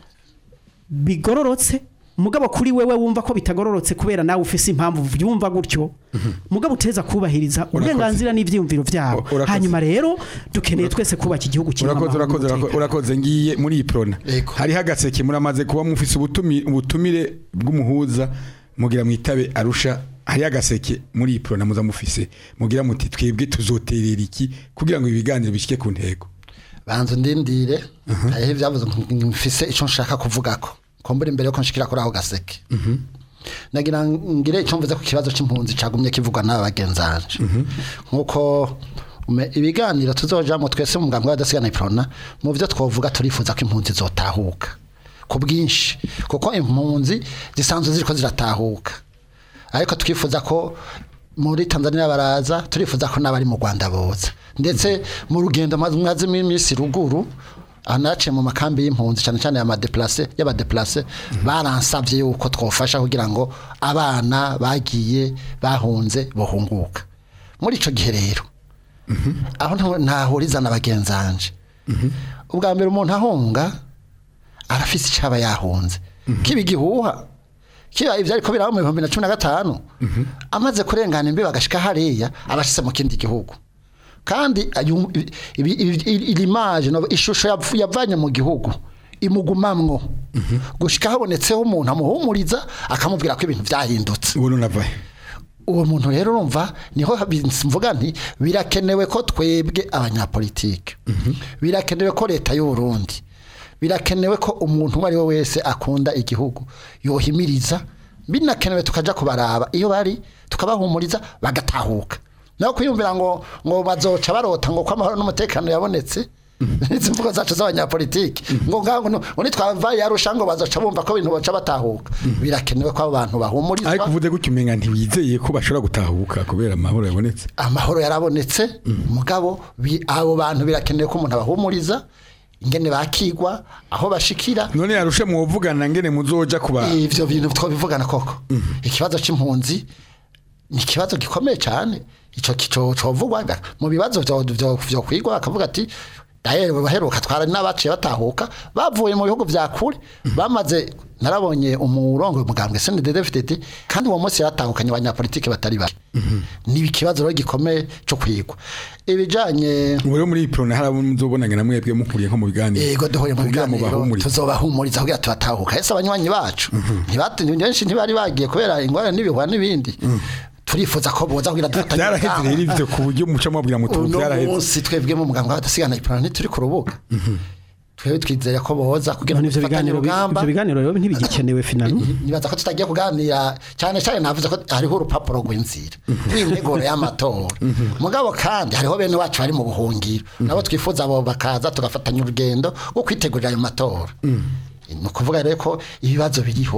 Speaker 3: bigororotse mugabo kuri wewe wumva ko bitagororotse kubera nawe ufise impamvu vyumva gutyo mugabo uteza kubahiriza uburenganzira n'ivyiyumviro vyabo
Speaker 2: Urakoze.
Speaker 3: hanyuma rero dukeneye twese kubaka igihugu kirimo
Speaker 2: urakoze
Speaker 3: amahoro
Speaker 2: urakoze
Speaker 3: n'umutekano.
Speaker 2: urakoze ngiye muri iyi prona
Speaker 5: Yego.
Speaker 2: hariho agaseke muramaze kuba mufise ubutumi- ubutumire bw'umuhuza mugira mwitabe arusha hariho agaseke muri iyi prona muza mufise mugira muti twebwe tuzoterera iki kugira ngo ibiganiro bishike ku ntego
Speaker 5: banza ndindire hariho ibyavuze ngo mfise icyo nshaka kuvugako kumbura imbere yuko nshikira kuri ako gaseke nagira ngire icyo mvuze ku kibazo cy'impunzi cagumye kivugwa n'aba bagenzanje nk'uko ume- ibiganiro tuzojamo twese mu muganga w'adasigana iprona mu byo twovuga turifuza ko impunzi zotahuka ku bwinshi kuko impunzi zisanzwe ziriko ziratahuka ariko twifuza ko muri Tanzania baraza turifuza ko n'abari mu Rwanda boza ndetse mu rugendo mwazi iminsi ruguru anace mu makambi y'impunzi cyane cyane y'amadeplace y'abadeplace baransabye yuko twofasha kugira ngo abana bagiye bahunze bohunguka muri ico gihe rero aho nta- ntahuriza na bagenzanje ubwa mbere umuntu ahunga arafise icaba yahunze kiba igihuha kiba ivyo ariko biraba mu bihumbi na cumi na gatanu amaze kurengana imbibi agashika hariya abashitse mu kindi gihugu kandi ayu- ibi- ibi- ibi- iri image no ishusho yav- yavanye mu gihugu imugumamwo gushika habonetseho umuntu amuhumuriza akamubwira ko ibintu vyahindutse
Speaker 2: ubu nunavahe
Speaker 5: uwo muntu rero urumva niho habi- mvuga nti birakenewe ko twebwe abanyapolitike birakenewe ko leta y'u Burundi birakenewe ko umuntu uwo ari we wese akunda igihugu yohimiriza binakenewe tukaja kubaraba iyo bari tukabahumuriza bagatahuka naho kwiyumvira ngo ngo bazoca barota ngo ko amahoro n'umutekano yabonetse izi mvugo zacu z'abanyapolitike ngo ngaho ngo ngo nitwavaye yarusha ngo bazoca bumva ko ibintu boca batahuka birakenewe ko abo bantu bahumurizwa
Speaker 2: ariko uvuze gutyo umenga ntiwizeye ko bashobora gutahuka kubera amahoro yabonetse
Speaker 5: amahoro yarabonetse mugabo bi- abo bantu birakenewe ko umuntu abahumuriza ingene bakigwa aho bashikira
Speaker 2: none yarushe mwuvugana ngene muzoja kuba
Speaker 5: ivyo bintu twabivugana koko ikibazo c'impunzi ni ikibazo gikomeye cyane ico kico covugwa mu bibazo vyo vyo vyo kwigwa akavuga ati dahere baheruka twara n'abaciye batahuka bavuye mu bihugu vya kure bamaze narabonye umurongo umugambwe CNDD-FDD kandi uwo munsi yatahukanye abanyapolitike batari bake ni ikibazo rero gikomeye cyo kwigwa ibijanye
Speaker 2: ubu rero muri iyi prona hari abo muzobonana na mwebwe mukuriye nko mu biganiro
Speaker 5: Yego duhuye mu
Speaker 2: kugira
Speaker 5: biganiro
Speaker 2: mubahumurize.
Speaker 5: tuzobahumuriza kugira tubatahuka ese abanywanyi bacu ntibati benshi ntibari bagiye kubera ingorane n'ibihwa n'ibindi turifuza ko boza kugira dufatanye
Speaker 2: byaraheze rero ivyo ku buryo muca mubwira mutu
Speaker 5: uno
Speaker 2: byaraheze
Speaker 5: munsi twebwe mu muganga w'abadasigana ipironi ntituri ku rubuga twebwe twizeye ko boza kugira
Speaker 3: none
Speaker 5: ngo
Speaker 3: ivyo
Speaker 5: dufatanye
Speaker 3: biganiro bi-
Speaker 5: urugamba
Speaker 3: ivyo biganiro rero ntibigikenewe finalo
Speaker 5: nibaza ko tutagiye kuganira cyane cyane navuze ko hariho urupapuro rw'inzira rw'integuro y'amatora mugabo kandi hariho bene wacu bari mu buhungiro nabo twifuza abo bakaza tugafatanya urugendo rwo kwitegurira ayo matora ni ukuvuga rero ko ibibazo biriho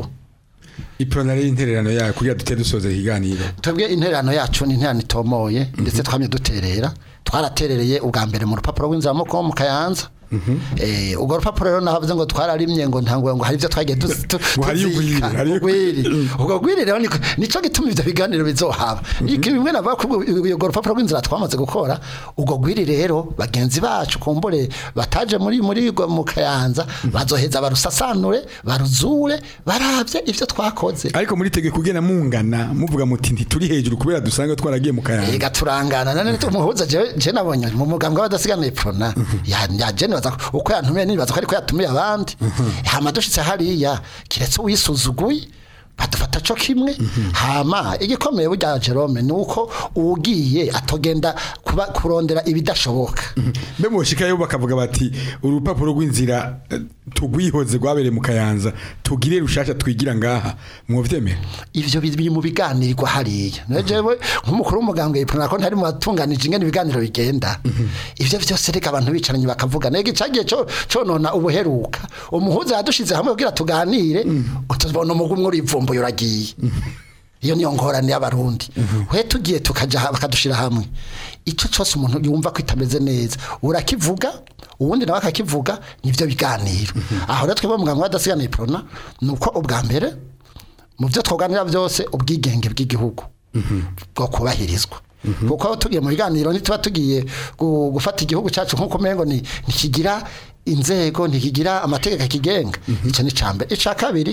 Speaker 2: iprona rero intererano yayo kugira dute dusoze ikiganiro
Speaker 5: twebwe intererano yacu ni intererano itomoye ndetse twamye duterera twaraterereye ubwa mbere mu rupapuro rw'inzira mu mu kayanza Eh, urwo rupapuro rero navuze ngo twararimye ngo ntango ngo hari ibyo twagiye tu- tu-
Speaker 2: Ngo hariyo
Speaker 5: tuzika.
Speaker 2: ugwiri, hariyo-
Speaker 5: Ugwiri. ubwo gwiri rero niko- nico gituma ivyo biganiro bizohaba Iki bimwe navuga ko ubwo- urwo rupapuro rw'inzira twamaze gukora ubwo gwiri rero bagenzi bacu kumbure bataje muri muri rwo mu kayanza bazoheza barusasanure baruzure baravye ivyo twakoze
Speaker 2: ariko muri tege kugena mungana muvuga muti ntituri hejuru kubera dusanga twaragiye mu kayanja
Speaker 5: Ega turangana nane umuhuza je je nabonye mu mugambwe w'abadasigana iprona ya ya je nibaza ko- uko yantumiye nibaza ko ariko yatumiye abandi hama dushitse hariya kiretse uyisuzuguye badufata co kimwe hama igikomeye burya Jerome nuko ugiye atogenda kuba kurondera ibidashoboka
Speaker 2: mbe mushikayo bakavuga bati urupapuro rw'inzira eh, tugwihoze rwabereye mu kayanza tugire rushasha twigira ngaha mwovyemera
Speaker 5: ivyo biri mu biganirwa hariya nejewe nk'umukuru w'umugambwe yiprona ko ntari mu batunganije ingene ibiganiro bigenda ivyo vyose reka abantu bicaranye bakavuga nege cagiye co conona ubuheruka umuhuza yadushize hamwe kugira tuganire utubona umugumwe urivumbuye uragiye iyo niyo ngorane y'abarundi we tugiye tukaja ha- bakadushira hamwe ico cose umuntu yumva ko itameze neza urakivuga uwundi nawe akakivuga nivyo biganiro aho rero twebwe muganga w'adasigana iprona nuko ubwa mbere mu byo twoganira byose ubwigenge bw'igihugu bwo kubahirizwa kuko aho tugiye mu biganiro ntituba tugiye gu- gufata igihugu cyacu nk'uko umengo ni ntikigira inzego ntikigira amategeko akigenga icyo ni icya mbere icya kabiri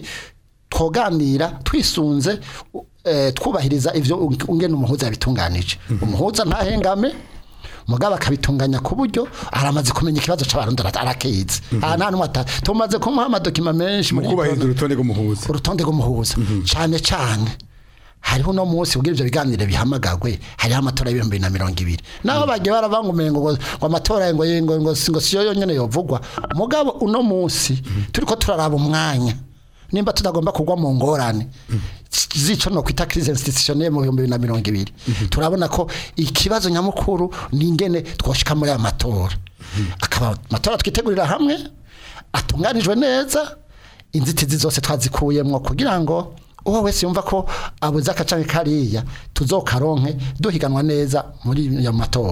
Speaker 5: twoganira twisunze u- eh, twubahiriza ibyo ungena umuhuza yabitunganije umuhuza ntahengame mugabo akabitunganya ku buryo aramaze kumenya ikibazo cy'abarundi ara- arakizi aha nta n'umwe ata- tumaze kumuha amadokima menshi
Speaker 2: mu
Speaker 5: muri
Speaker 2: kubahiriza urutonde rw'umuhuza
Speaker 5: urutonde rw'umuhuza cyane cyane hariho uno munsi ubwo ibyo biganiro bihamagagwe hariho amatora y'ibihumbi bibiri na mirongo ibiri naho bagiye baravangumenye ngo ngo amatora ngo ngo ngo ngo siyo yonyine yovugwa mugabo uno munsi turiko turaraba umwanya nimba tutagomba kugwa mu ngorane zico no kwita crise institutionnelle mu bihumbi bibiri na mirongo ibiri turabona ko ikibazo nyamukuru ni ingene twoshika muri aya matora akaba amatora twitegurira hamwe atunganijwe neza inzitizi zose twazikuyemwo kugira ngo uwo wese yumva ko abuze akacanke kariya tuzokaronke duhiganwa neza muri ayo matora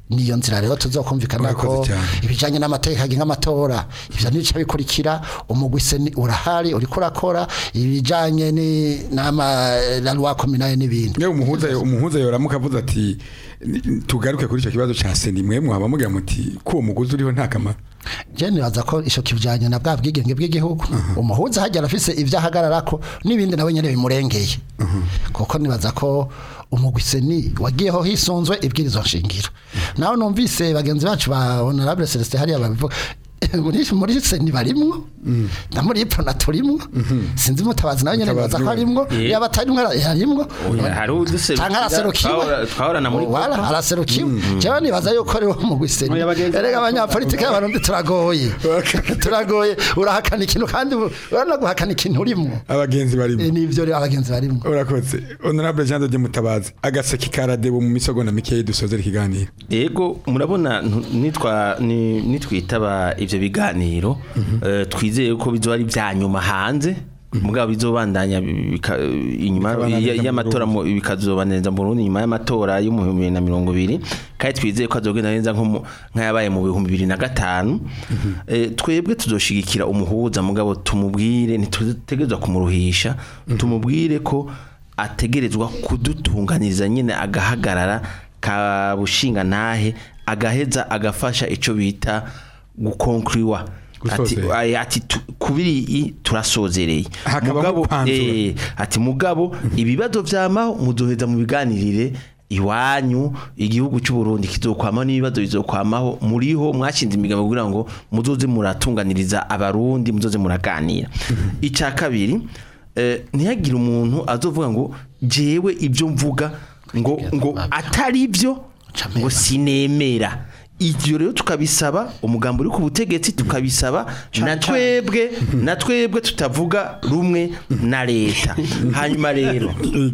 Speaker 5: niyo nzira rero tuzokumvikana ko
Speaker 2: Urakoze cyane.
Speaker 5: ibijanye n'amategeko agenga amatora ivyo nico bikurikira umugwi seni urahari uriko urakora ibijanye ni n'ama la loi communale n'ibindi
Speaker 2: Yewe umuhuza umuhuza yoramuka avuze ati "Ni- tugaruke kuri icyo kibazo ca seni mwe mwaba mugira muti ko uwo muguzi uriho nta kamaro
Speaker 5: je nibaza ko ico kivujanye na bwa bwigenge bw'igihugu umuhuza hajya arafise ivyo ahagararako n'ibindi nawe nyene bimurengeye kuko nibaza ko umugwi seni wagiyeho hisunzwe ibwirizo nshingiro naho numvise bagenzi bacu ba honorable Celestin hariya babivuga muri muri seni barimwo na muri prona turimwo sinzi mutabazi nawe nyene
Speaker 2: Mutabazi
Speaker 5: nibaza ko
Speaker 2: we.
Speaker 5: arimwo
Speaker 4: Yeah.
Speaker 5: yaba atarimwo yarimwo
Speaker 4: hari uduserukira
Speaker 5: canke araserukiwe
Speaker 4: twahora- twahorana muri
Speaker 5: wala araserukiwe jewe nibaza yuko ari wo mugwi seni
Speaker 3: Oya, bagenzi-
Speaker 5: erega abanyapolitike y'abarundi turagoye turagoye urahakana ikintu kandi urana guhakana ikintu urimwo
Speaker 2: abagenzi barimo
Speaker 5: Eh, nivyo rero abagenzi barimwo
Speaker 2: urakoze honorable Jean de Mutabazi agaseke karadebo mu misogonda mikeyi dusozera ikiganiro
Speaker 4: Ego murabona ntu- nitwa ni- nitwitaba ivyo biganiro eh, twizeye ko bizoba ari vya nyuma hanze mugabo bizobandanya bika- inyuma
Speaker 2: Bikabandanya
Speaker 4: ya-
Speaker 2: mu
Speaker 4: y'amatora mu- bikazobaneza mu Burundi nyuma y'amatora yo mu 2020 kandi twizeye ko azogenda neza nko mu- nk'ayabaye mu bihumbi bibiri na gatanu Eh, twebwe tuzoshigikira umuhuza mugabo tumubwire ntitutegerezwa kumuruhisha tumubwire ko ategerezwa kudutunganiriza nyine agahagarara ka bushinga ntahe agaheza agafasha ico bita gukonkuriwa ati,
Speaker 2: Gusozera.
Speaker 4: ay- ati tu- kubiri i turasozereye
Speaker 2: Hakaba
Speaker 4: mugabo
Speaker 2: gukwanzura.
Speaker 4: eh, ati mugabo ibibazo vyamaho muzoheza mu biganirire iwanyu igihugu cy'u Burundi kizokwamaho n'ibibazo bizokwamaho muriho mwashinze imigabo kugira ngo muzoze muratunganiriza abarundi muzoze muraganira icya kabiri eh, ntihagire umuntu azovuga ngo jewe ibyo mvuga ngo ngo atari byo ngo sinemera ibyo rero tukabisaba umugambi uri ku butegetsi tukabisaba na twebwe na twebwe tutavuga rumwe na leta hanyuma rero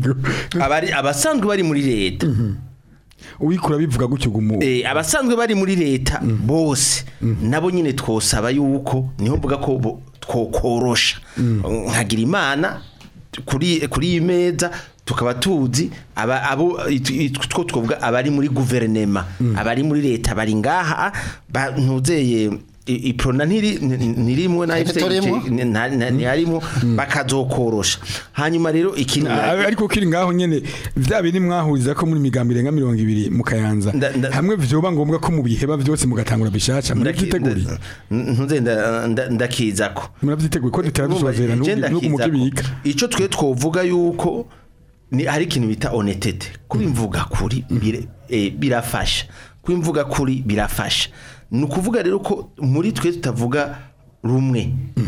Speaker 4: abari abasanzwe bari muri leta
Speaker 2: uwikura bivuga gutyo gumu
Speaker 4: Eh, abasanzwe bari muri leta bose nabo nyine twosaba yuko niho mvuga ko bo- twokorosha nkagira imana kuri kuri iyi meza tukaba tuzi aba abo itu- itu- two twovuga abari muri guverinema abari muri leta bari ngaha ba- ntuzeye i- iprona ntiri ntirimwe na
Speaker 5: Ntiturimo.
Speaker 4: ntiharimo bakazokorosha hanyuma rero ikintu
Speaker 2: Ah, ariko kiri ngaho nyene vya biri mwahuriza ko muri migambi irenga mirongo ibiri mu kayanza
Speaker 4: Nda- nda-
Speaker 2: hamwe vyoba ngombwa ko mu biheba byose mugatangura bishasha murabyiteguriye
Speaker 4: ntuze nda- nda- ndakizako
Speaker 2: murabyiteguriye ko dutera dusozera
Speaker 4: Urumva,
Speaker 2: n'ubu
Speaker 4: igenda
Speaker 2: mukibika
Speaker 4: kiza ko. ico twe twovuga yuko ni hari ikintu bita honestete kubimvuga kuri bire- eh, birafasha kubimvuga kuri birafasha ni ukuvuga rero ko muri twe tutavuga rumwe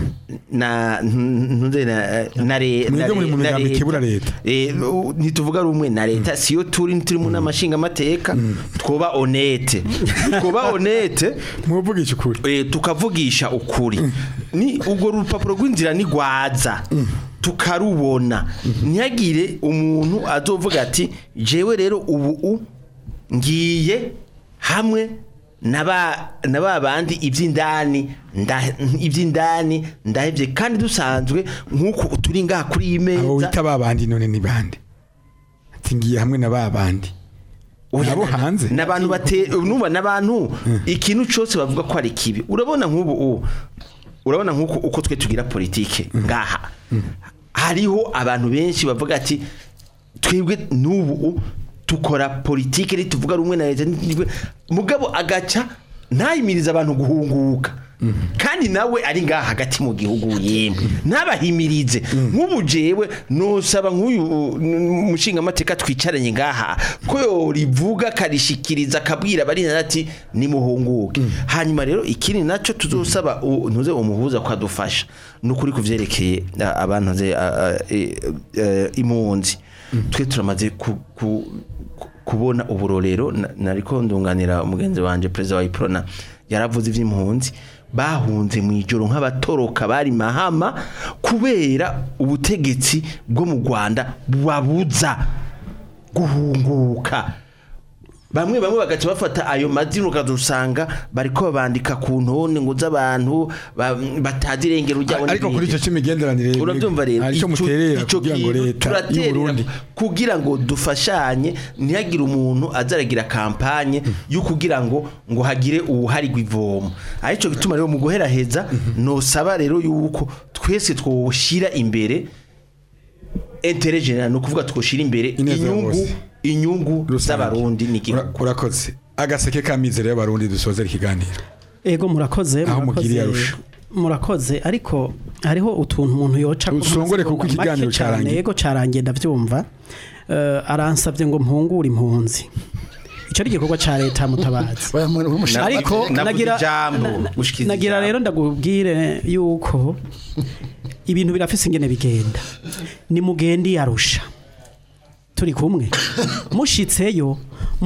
Speaker 4: na ntuze na na re-
Speaker 2: Mwebwe
Speaker 4: na
Speaker 2: muri mu
Speaker 4: re- na
Speaker 2: migambi
Speaker 4: leta.
Speaker 2: ikebura leta.
Speaker 4: Eh, u- ntituvuga rumwe na leta siyo turi ntituri mu n'amashinga amateka twoba honete twoba honete
Speaker 2: muvugisha ukuri
Speaker 4: eh, tukavugisha ukuri ni ubwo rupapuro rw'inzira ni rwaza tukarubona ntihagire umuntu azovuga ati jewe rero ubu u ngiye hamwe naba naba bandi iby'indani nda- iby'indani ndahevye kandi dusanzwe nk'uko turi ngaha kuri iyi
Speaker 2: abo
Speaker 4: meza
Speaker 2: wita babandi none ni bande ati ngiye hamwe na babandi
Speaker 4: Oya,
Speaker 2: nabo
Speaker 4: na-
Speaker 2: hanze
Speaker 4: n'abantu bate numva n'abantu ikintu cyose bavuga ko ari kibi urabona nk'ubu u urabona nk'uko uko twe tugira politike ngaha hariho abantu benshi bavuga ati twebwe n'ubu u tukora politike ntituvuga rumwe na leta ntitwe-" mugabo agaca ntayimiriza abantu guhunguka kandi nawe ari ngaha hagati mu gihugu yemwe ntabahimirize nk'ubu jewe nosaba nk'uyu uh, mushinga amateka twicaranye ngaha ko yorivuga akarishikiriza akabwira abari ati nimuhunguke hanyuma rero ikindi nacyo tuzosaba u- ntuze umuhuza ko adufasha ni ukuri ku vyerekeye uh, abantu nze uh, uh, eh, eh, impunzi twe turamaze ku- ku- ku- kubona uburorero na- nariko ndunganira umugenzi wanje perezida wa iprona yaravuze ivy'impunzi bahunze mu ijoro nk'abatoroka bari mahama kubera ubutegetsi bwo mu Rwanda bubabuza guhunguka bamwe bamwe bagaca bafata ayo mazina ukazusanga bariko babandika ku ntone ngo z'abantu ba- batazi irengero ryabo
Speaker 2: ariko kuri icyo
Speaker 4: n'ibindi.
Speaker 2: cy'imigenderanire
Speaker 4: urabyumva rero
Speaker 2: hari icyo
Speaker 4: ico-
Speaker 2: muterera
Speaker 4: ico
Speaker 2: kugira ngo
Speaker 4: kintu
Speaker 2: leta
Speaker 4: turaterera
Speaker 2: y'uburundi
Speaker 4: kugira ngo dufashanye ntihagire umuntu azaragira kampanye yo kugira ngo ngo hagire uwuharigwa ivomo arico gituma rero mu guheraheza nosaba rero yuko twese twoshira imbere intérêt général no kuvuga twoshira imbere
Speaker 2: Ineza ya
Speaker 4: inyungu
Speaker 2: bose.
Speaker 4: inyungu
Speaker 2: rusange.
Speaker 4: z'abarundi
Speaker 2: Ura-
Speaker 4: n'igihugu
Speaker 2: urakoze agaseke kamizero y'abarundi dusozera ikiganiro
Speaker 3: ego murakoze
Speaker 2: Aho mugiriye
Speaker 3: murakoze,
Speaker 2: arusha.
Speaker 3: murakoze ariko hariho utuntu umuntu yoca ko
Speaker 2: Usongore kuko
Speaker 3: amasegonda
Speaker 2: ikiganiro
Speaker 3: make cane,
Speaker 2: carangiye.
Speaker 3: ego carangiye ndavyumva Eh, aransavye ngo mpungure impunzi ico ari igikorwa ca leta mutabazi
Speaker 5: Oya, mu- mu- mushaka-
Speaker 3: ariko
Speaker 4: navuze
Speaker 3: nagira
Speaker 4: ijambo,
Speaker 3: na- na-
Speaker 4: gushikiriza
Speaker 3: nagira
Speaker 4: ijambo.
Speaker 3: rero ndagubwire yuko ibintu birafise ingene bigenda ni mugende yarusha turi kumwe mushitseyo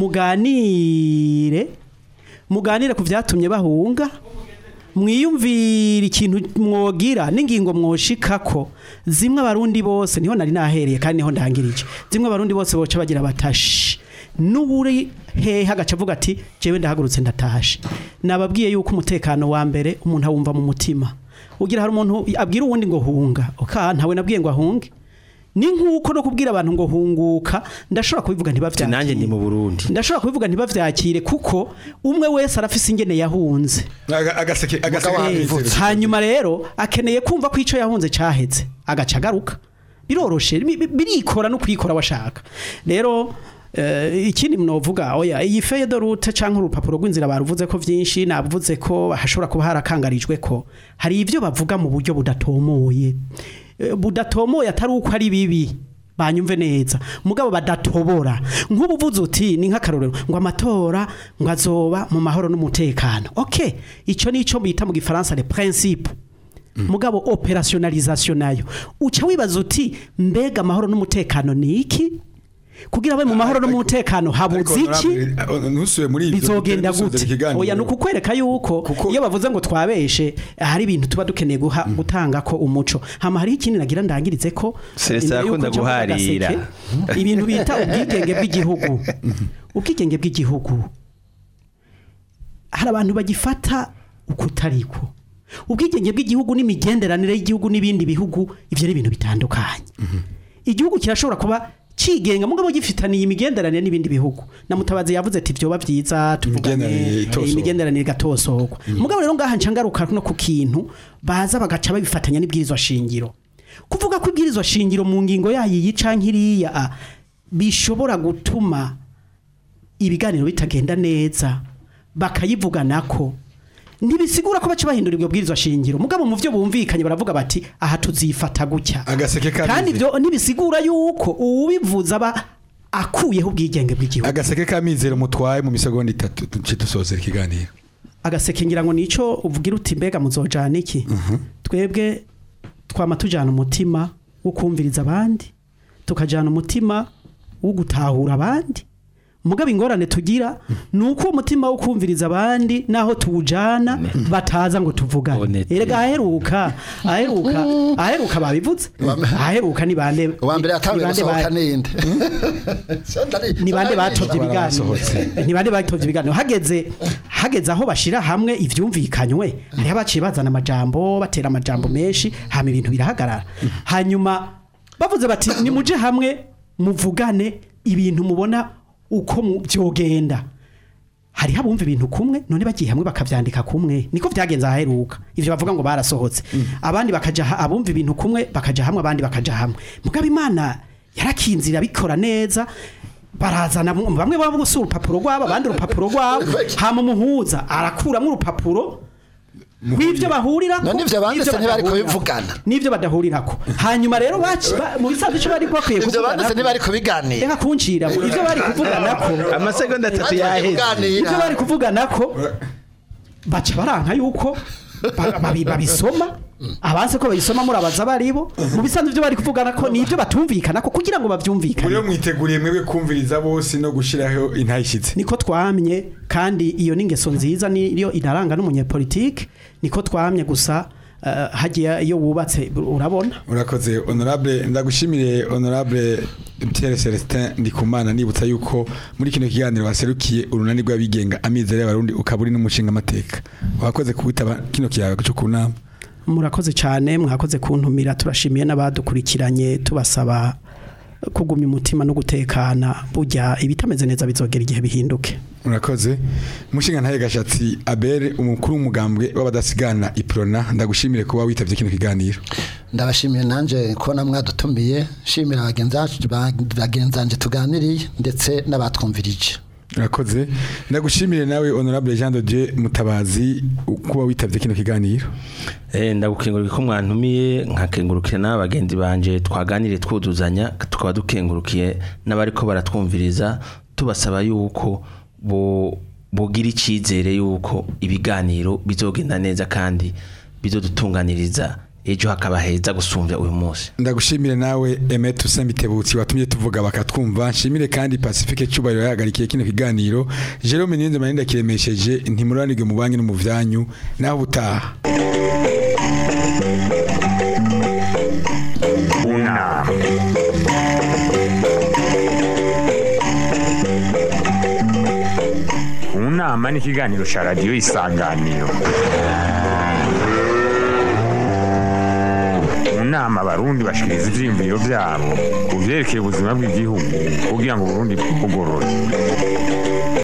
Speaker 3: muganire muganire ku vyatumye bahunga mwiyumvira ikintu mwogira n'ingingo mwoshikako zimwe abarundi bose niho nari nahereye kandi niho ndangirije zimwe abarundi bose boca bagira batashi n'uburi hehe agaca avuga ati jewe ndahagurutse ndatashe nababwiye yuko umutekano wa mbere umuntu awumva mu mutima ugira hari umuntu abwira uwundi ngo hunga oka ntawe nabwiye ngo ahunge ni nk'uko no kubwira abantu ngo hunguka ndashobora kubivuga
Speaker 4: Ati, nanjye ndi
Speaker 3: ntibavyakire
Speaker 4: mu Burundi
Speaker 3: ndashobora kubivuga ntibavyakire kuko umwe wese arafise ingene yahunze
Speaker 2: Aga- agaseke agaseke
Speaker 5: Mugabo
Speaker 2: kamizero
Speaker 5: wavutse.
Speaker 3: hanyuma rero akeneye kumva ko icyo yahunze cyaheze agaca agaruka biroroshe bi- bi- birikora no kwikora washaka rero eh, ikindi mnovuga oya iyi feye de route canke urupapuro rw'inzira baruvuze ko vyinshi navuze ko hashobora kuba harakangarijwe ko hari ivyo bavuga mu buryo budatomoye Eh, budatomoye atari uko ari bibi banyumve neza mugabo badatobora nk'ubu uvuze uti ni nk'akarorero ngo amatora ngo azoba mu mahoro n'umutekano okay ico nico bita mu gifaransa le principe mugabo operationalisation nayo uca wibaza uti mbega amahoro n'umutekano ni iki kugira abe mu mahoro n'umutekano habuze iki
Speaker 2: ntusuye muri ibyo
Speaker 3: bizogenda
Speaker 2: dusozera
Speaker 3: gute
Speaker 2: ikiganiro.
Speaker 3: oya ni ukukwereka yuko
Speaker 2: Kuko-
Speaker 3: iyo bavuze ngo twabeshe hari ibintu tuba dukeneye guha gutanga ko umuco hama hariho ikindi nagira ndangirize ko
Speaker 4: Celestin
Speaker 3: imbere yuko
Speaker 4: akunda
Speaker 3: nja mu
Speaker 4: guharira.
Speaker 3: gaseke, ibintu bita ubwigenge bw'igihugu ubwigenge bw'igihugu hari abantu bagifata ukutariko ubwigenge bw'igihugu n'imigenderanire y'igihugu n'ibindi bihugu ivyo ni ibintu bitandukanye igihugu kirashobora kuba cigenga mugabo gifitaniye imigenderanire n'ibindi bihugu na mutabazi yavuze ati vyoba vyiza tuvugane
Speaker 2: Imigenderanire itosohoka.
Speaker 3: eh, imigenderanire igatosohokwa mugabo rero ngaha nca ngaruka no ku kintu baza bagaca babifatanya n'ibwirizwa shingiro kuvuga ko ibwirizwa shingiro mu ngingo yayo iyi canke iriya ah, bishobora gutuma ibiganiro bitagenda neza bakayivuganako ntibisigura ko baca bahindura ibyo bwirizwa shingiro mugabo mu byo bumvikanye baravuga bati aha tuzifata gutya
Speaker 2: agaseke kamizero
Speaker 3: kandi ibyo ntibisigura yuko uwubivuza aba akuyeho ubwigenge bw'igihugu
Speaker 2: agaseke kamizero mutwaye mu misegonda itatu duce dusozera ikiganiro
Speaker 3: agaseke ngira ngo nico uvugira uti mbega muzojana iki twebwe twama tujana umutima wo kumviriza abandi tukajana umutima wo gutahura abandi mugabo ingorane tugira ni uko umutima wo kumviriza abandi naho tuwujana bataza ngo tuvugane
Speaker 4: Honete.
Speaker 3: erega aheruka aheruka aheruka babivuze aheruka ni bande
Speaker 5: uwa mbere yatangiye
Speaker 3: ni bande ba-
Speaker 5: gusohoka ninde
Speaker 3: ni bande batovye ibiganiro
Speaker 2: Barasohotse.
Speaker 3: ni bande batovye ibiganiro hageze hageze aho bashira hamwe ivyumvikanywe hariho abaciye bazana amajambo batera amajambo menshi hama ibintu birahagarara hanyuma bavuze bati nimuje hamwe muvugane ibintu mubona uko mu- vyogenda hariho abumva ibintu kumwe none bagiye hamwe bakavyandika kumwe niko vyagenze aheruka ivyo bavuga ngo barasohotse abandi bakaja ha- abumva ibintu kumwe bakaja hamwe abandi bakaja hamwe mugabo imana yarakinzira bikora neza barazana mu- bamwe baba gusa urupapuro rwabo abandi urupapuro rwabo hama umuhuza arakuramwo urupapuro W'ivyo bahurira
Speaker 5: None ivyo banditse ntibari kubivugana.
Speaker 3: n'ivyo badahurirako hanyuma rero baci ba- mu bisanzwe ico bari bakwiye
Speaker 5: ivyo banditse
Speaker 3: kuvugana
Speaker 5: ntibari kubiganira
Speaker 3: reka kuncira ivyo bari kuvuganako
Speaker 4: amasegonda atatu
Speaker 5: Bagiye
Speaker 4: yaheze
Speaker 5: kuganira.
Speaker 3: ibyo bari kuvugana ko baca baranka yuko ba- babi- babisoma abanse ko babisoma murabaza baribo mu bisanzwe ibyo bari kuvugana ko ni ibyo batumvikana ko kugira ngo
Speaker 2: muri
Speaker 3: bavyumvikane
Speaker 2: mwiteguriye mwebwe kumviriza bose no gushiraho intayishitse
Speaker 3: niko twamye kandi iyo ni ingeso nziza niyo inaranga n'umunyepolitike niko twamye gusa eh, hagiye iyo wubatse urabona
Speaker 2: urakoze honorable ndagushimire honorable Pierre Celestin Ndikumana nibutsa yuko muri kino kiganiro waserukiye urunani rw'abigenga amizero y'abarundi ukaba uri n'umushinga amateka wakoze kuwitaba kino kiyago cyo kunama
Speaker 3: murakoze cyane mwakoze kuntumira turashimiye n'abadukurikiranye tubasaba kugumya umutima no gutekana burya ibitameze neza bizogera igihe bihinduke
Speaker 2: urakoze umushinga ntaye gashatsi Abel umukuru w'umugambwe w'abadasigana iprona ndagushimire kuba witavye kino kiganiro
Speaker 5: ndabashimiye nanje kubona mwadutumiye shimira bagenzi bacu- ba- bagenzi banje tuganiriye ndetse n'abatwumvirije
Speaker 2: urakoze ndagushimire nawe honorable Jean de Dieu Mutabazi kuba witavye kino kiganiro
Speaker 4: Eh, ndagukengurukira ko mwantumiye nkakengurukira n'abagenzi banje twaganire twuduzanya tukaba dukengurukiye n'abariko baratwumviriza tubasaba yuko bo bogira icyizere yuko ibiganiro bizogenda neza kandi bizodutunganiriza ejo hakaba heza gusumbya uyu munsi
Speaker 2: ndagushimire nawe Emet Usambitebutsi watumye tuvuga bakatwumva nshimire kandi Pacifique Cyubahiro yahagarikiye kino kiganiro Jerome Niyonze Maninda kiremesheje ntimuranirwe mu banki no mu vyanyu naho butaha
Speaker 1: unama unama ni ikiganiro cya radiyo isanganiro mu nama abarundi bashikiriza ivyiyumviro vyabo ku vyerekeye ubuzima bw'igihugu kugira ngo uburundi bugorore